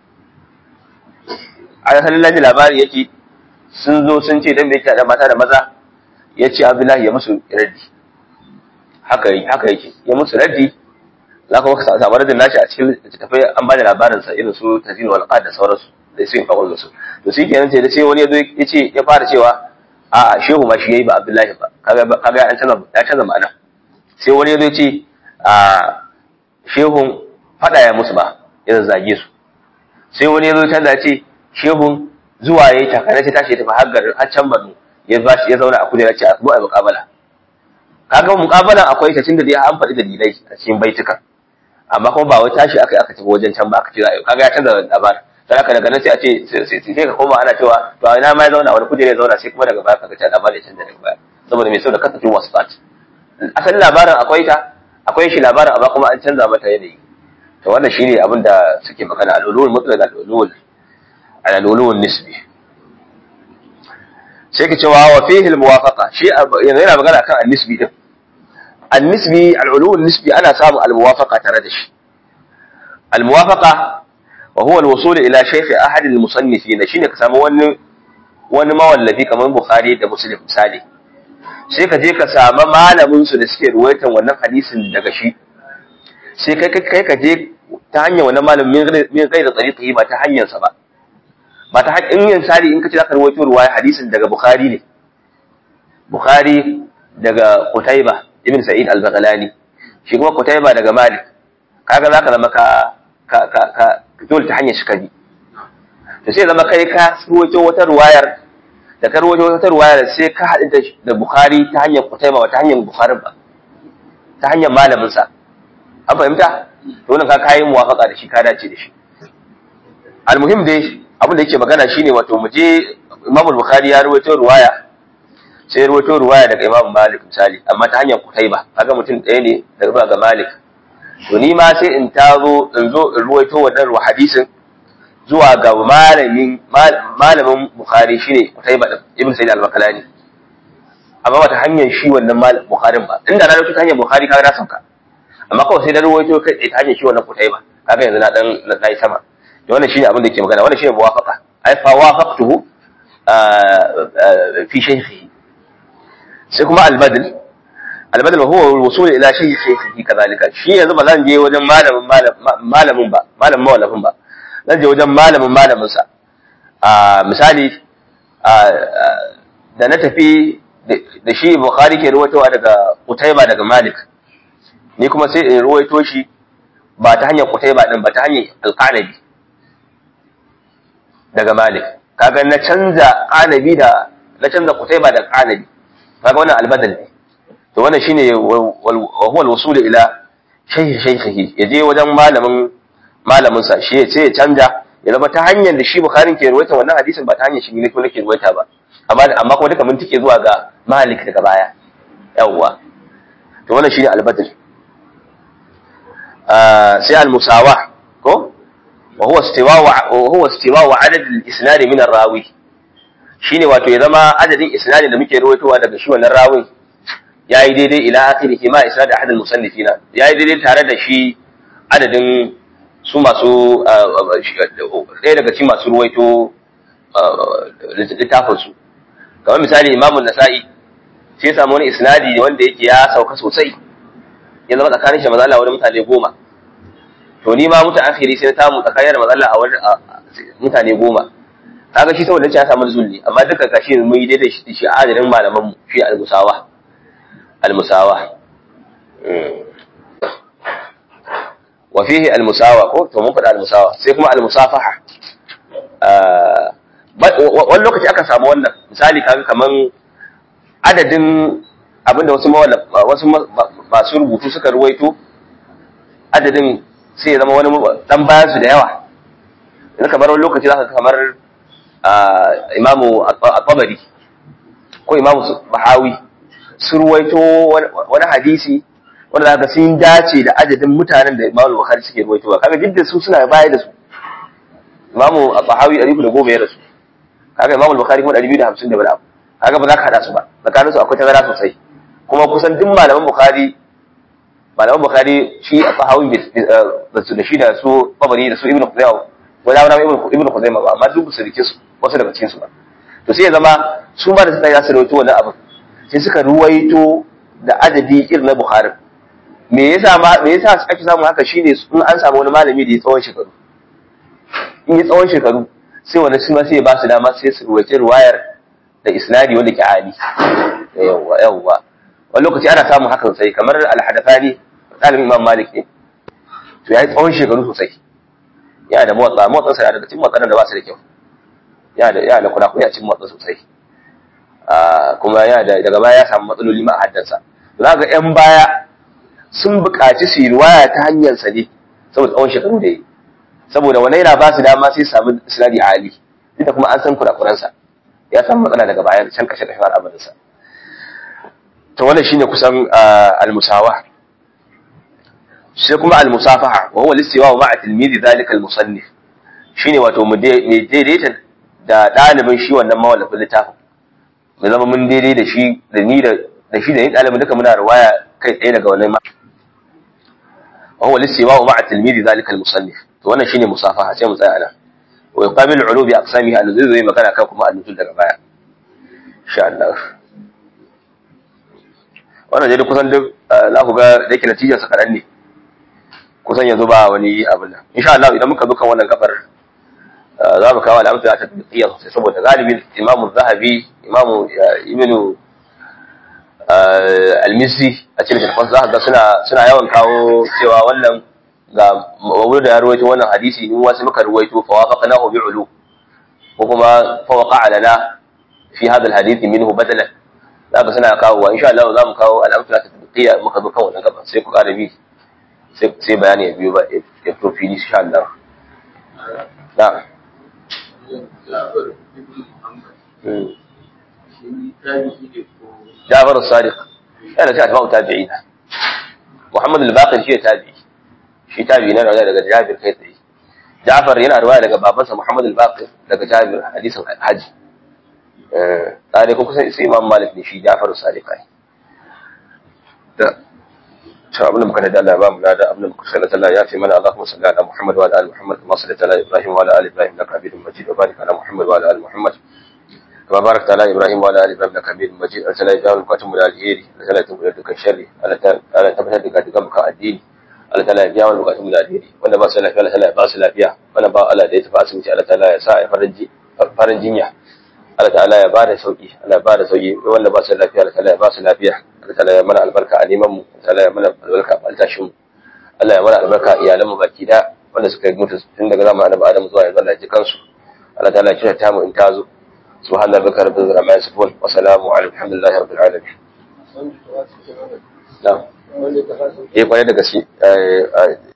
a asalin laji labari yake sun zo sun ce dan bai da mata da maza ya ce Abdullahi ya musu raddi haka haka yake ya musu raddi za ka maka samu radin nashi a cikin littattafai an ba da labarin sa irin su tazin wal qad da sauransu da su yin fakon da su to shi kenan sai da sai wani ya zo ya ce ya fara cewa a a shehu ma shi yayi ba Abdullahi ba kaga kaga an canza ya canza ma'ana sai wani ya zo ya ce a shehun fada ya musu ba ya zage su sai wani ya zo canza ya ce shehun zuwa yayi takare sai tashi ya tafi har garin har can Borno ya ba shi ya zauna a kujera ce a zo a muƙabala kaga muƙabalan akwai ta tunda dai an faɗi dalilai a cikin baitukan amma kuma ba wai tashi aka aka tafi wajen can ba aka ce za a yi kaga ya canza labarin sai aka daga nan sai a ce sai ka koma ana cewa to ina ma ya zauna wani kujere ya zauna sai kuma daga baya kaga ta labarin ya canza daga baya saboda mai sau da kasafin wasu fat asalin labarin akwai ta akwai shi labarin amma kuma an canza mata yanayi to wannan shine abin da suke magana al-ulul mutlaq al-ulul al-ulul nisbi sai ka cewa wa fihi al-muwafaqa shi yana magana kan an-nisbi din النسبي العلو النسبي أنا سام الموافقة تردش الموافقة وهو الوصول إلى شيخ أحد المصنفين شيني كسام ون ون ما والذي كمان بخاري ده مسلم مثالي sai ka je ka samu malamin su da suke ruwaitan wannan hadisin daga shi sai kai kai ka je ta hanyar wannan malamin min gaira tsariƙi ba ta hanyarsa ba ba ta hanyar in yin sari in ka ce za ka rawaito ruwaya hadisin daga bukhari ne bukhari daga kutaiba ibn sa'id al-baghlani shi kuma kutaiba daga malik kaga za ka zama ka ka ka ka dole ta hanyar shi kabi to sai zama kai ka rawaito wata ruwayar da ka rawaito wata ruwayar sai ka haɗu da bukhari ta hanyar kutaiba ba ta hanyar bukhari ba ta hanyar malamin sa an fahimta to wannan ka kayi muwafaka da shi ka dace da shi almuhim dai abin da yake magana shine wato mu je Imam Bukhari ya rawaito ruwaya sai rawaito ruwaya daga Imam Malik misali amma ta hanyar Kutaiba kaga mutum ɗaya ne daga zuwa ga Malik to ni ma sai in tazo in zo in rawaito wannan ruwa hadisin zuwa ga malamin malamin Bukhari shine Kutaiba din Ibn Sa'id al-Bakalani amma ba ta hanyar shi wannan malamin Bukharin ba inda na rawaito ta hanyar Bukhari kaga na sauka amma kawai sai da ruwaito kai tsaye ta hanyar shi wannan kutai ba kaga yanzu na dan na yi sama to wannan shine abin da ke magana wannan shine muwafaqa ai fa wafaqtuhu fi shaykhihi sai kuma al-badl al-badl huwa al-wusul ila shaykhihi kadhalika shi yanzu ba zan je wajen malamin malamin ba malamin mawallafin ba zan je wajen malamin malamin sa misali da na tafi da shi bukhari ke ruwaitowa daga Qutayba daga Malik ni kuma sai in ruwaito shi ba ta hanyar Qutayba din ba ta hanyar Al-Qanabi daga Malik kaga na canza Qanabi da na canza Qutayba da Qanabi kaga wannan albadal ne to wannan shine wa huwa al-wusul ila shaykh shaykhihi yaje wajen malamin malamin sa shi sai ya canja ya zama ta hanyar da shi Bukhari ke ruwaita wannan hadisin ba ta hanyar shi ne ko nake ruwaita ba amma amma kuma duka mun tike zuwa ga Malik daga baya yawwa to wannan shine albadal sai al-musawa ko wa huwa istiwa'u wa huwa istiwa'u adad al-isnad min ar-rawi shine wato ya zama adadin isnadin da muke rawaitowa daga shi wannan rawin yayi daidai ila akhirih ma isnad ahad al-musannifina yayi daidai tare da shi adadin su masu ɗaya daga cikin masu ruwaito littafin su kamar misali imamu nasa'i sai ya samu wani isnadi wanda yake ya sauka sosai ya zama tsakanin shi mazala wani mutane goma to ni ma mutu akhiri sai na tamu tsakanin mazala a wani mutane goma kaga shi saboda ya samu zulli amma duka kashi mun yi daidai shi shi adadin malaman mu shi al-musawa al-musawa wa fihi al-musawa ko to mun faɗa al-musawa sai kuma al-musafaha wani lokaci aka samu wannan misali kaga kaman adadin abinda wasu wasu masu rubutu suka ruwaito adadin sai ya zama wani dan bayan su da yawa yanzu kamar wani lokaci zaka kamar imamu at-tabari ko imamu bahawi su ruwaito wani hadisi wanda zaka sun dace da adadin mutanen da imamu bukhari suke ruwaitowa kaga duk da su suna baya da su imamu bahawi ɗari da goma ya rasu kaga imamu bukhari kuma ɗari biyu da hamsin da wani abu kaga ba za ka haɗa su ba tsakaninsu akwai tazara sosai kuma kusan duk malaman bukhari malaman bukhari shi a sahawi da su da shi da su babari da su ibnu khuzaimah wala wala ibnu ibnu khuzaimah ba amma duk su rike su wasu daga cikin su ba to sai ya zama su ma da suka yi su rawaito wannan abin sai suka ruwaito da adadi irin na bukhari me yasa ma me yasa ake samu haka shine in an samu wani malami da ya tsawon shekaru in ya tsawon shekaru sai wani su ma sai ya ba su dama sai su ruwaice ruwayar da isnadi wanda ke ali yawwa yawwa wani lokaci ana samun haka sosai kamar al-hadathani ɗalibin imam malik ne to ya yi tsawon shekaru sosai yana da motsa motsa sa daga cikin motsanan da ba su da kyau yana da yana da kurakuri a cikin motsa sosai kuma yana da daga baya ya samu matsaloli ma a haddansa za ga yan baya sun buƙaci su yi riwaya ta hanyar sa ne saboda tsawon shekaru da yi saboda wani yana ba su dama sai samu sinadi ali duk da kuma an san kurakuransa ya samu matsala daga bayan can kashe kashe al'amarinsa to wannan shine kusan al-musawa sai kuma al-musafaha wa huwa al-istiwa ma'a tilmidi zalika al-musannif shine wato mu daidaita da dalibin shi wannan mawallafin littafin mu zama mun daidai da shi da ni da da shi da ni dalibin duka muna riwaya kai tsaye daga wannan wa huwa al-istiwa ma'a tilmidi zalika al-musannif to wannan shine musafaha sai mu tsaya nan wa yuqabilu al-ulum bi aqsamiha alladhi zai magana kan kuma al-nutul daga baya insha Allah wannan dai kusan duk za ku ga da yake natijar sa kaɗan ne kusan yanzu ba wani abin nan insha Allah idan muka zo kan wannan gabar za mu kawo al'amsa ta tafiya sosai saboda galibin imamu zahabi imamu ibnu almisi a cikin littattafan za ga suna suna yawan kawo cewa wannan ga mawulu da ya ruwaito wannan hadisi in wasu muka ruwaito fa wafaqnahu bi'ulu ko kuma fa waqa'a lana fi hadha alhadith minhu badalan za ka suna kawo wa insha Allah za mu kawo al'amsa ta tafiya muka zo kan wannan gaban sai ku ƙara bi sai bayani ya biyo ba ya fito fili insha Allah na'am جعفر الصادق أنا كانت ما تابعين محمد الباقر شيء تابعي شيء تابعي أنا daga Jabir kai tsaye Ja'far yana riwaya daga babansa Muhammad al-Baqir daga Jabir hadisin haji eh tare ko kusan sai Imam Malik ne shi Ja'far as-Sadiq ai da to abin da muka da Allah ba mu da abin da muka sallata Allah ya fi mana Allahumma salli ala Muhammad wa ala ali Muhammad kama sallaita ala Ibrahim wa ala ali Ibrahim innaka Hamidum Majid wa barik ala Muhammad wa ala ali Muhammad كما باركت على ابراهيم وعلى ال ابراهيم انك حميد مجيد ارسل الى بكاتم من الهيري ارسل تنقل لك الشر على تبتا دك دك الدين Allah ta'ala ya biya wani bukatun da alheri wanda ba su lafiya Allah ta'ala ya ba su lafiya wanda ba Allah da ya tafi asibiti Allah ta'ala ya sa ya farin jinya Allah ta'ala ya bada sauki Allah ya bada sauki wanda ba su lafiya Allah ta'ala ya ba su lafiya Allah ta'ala ya mana albarka a neman mu Allah ta'ala ya mana albarka a altashin mu Allah ya mana albarka a iyalan mu baki da wanda suka yi mutu tun daga zamanin Annabi Adam zuwa yanzu Allah ya ji kansu Allah ta'ala ya kira ta mu in ta zo سبحان ربك رب العزة عما يصفون وسلام على الحمد لله رب العالمين نعم ايه kwarai da gaske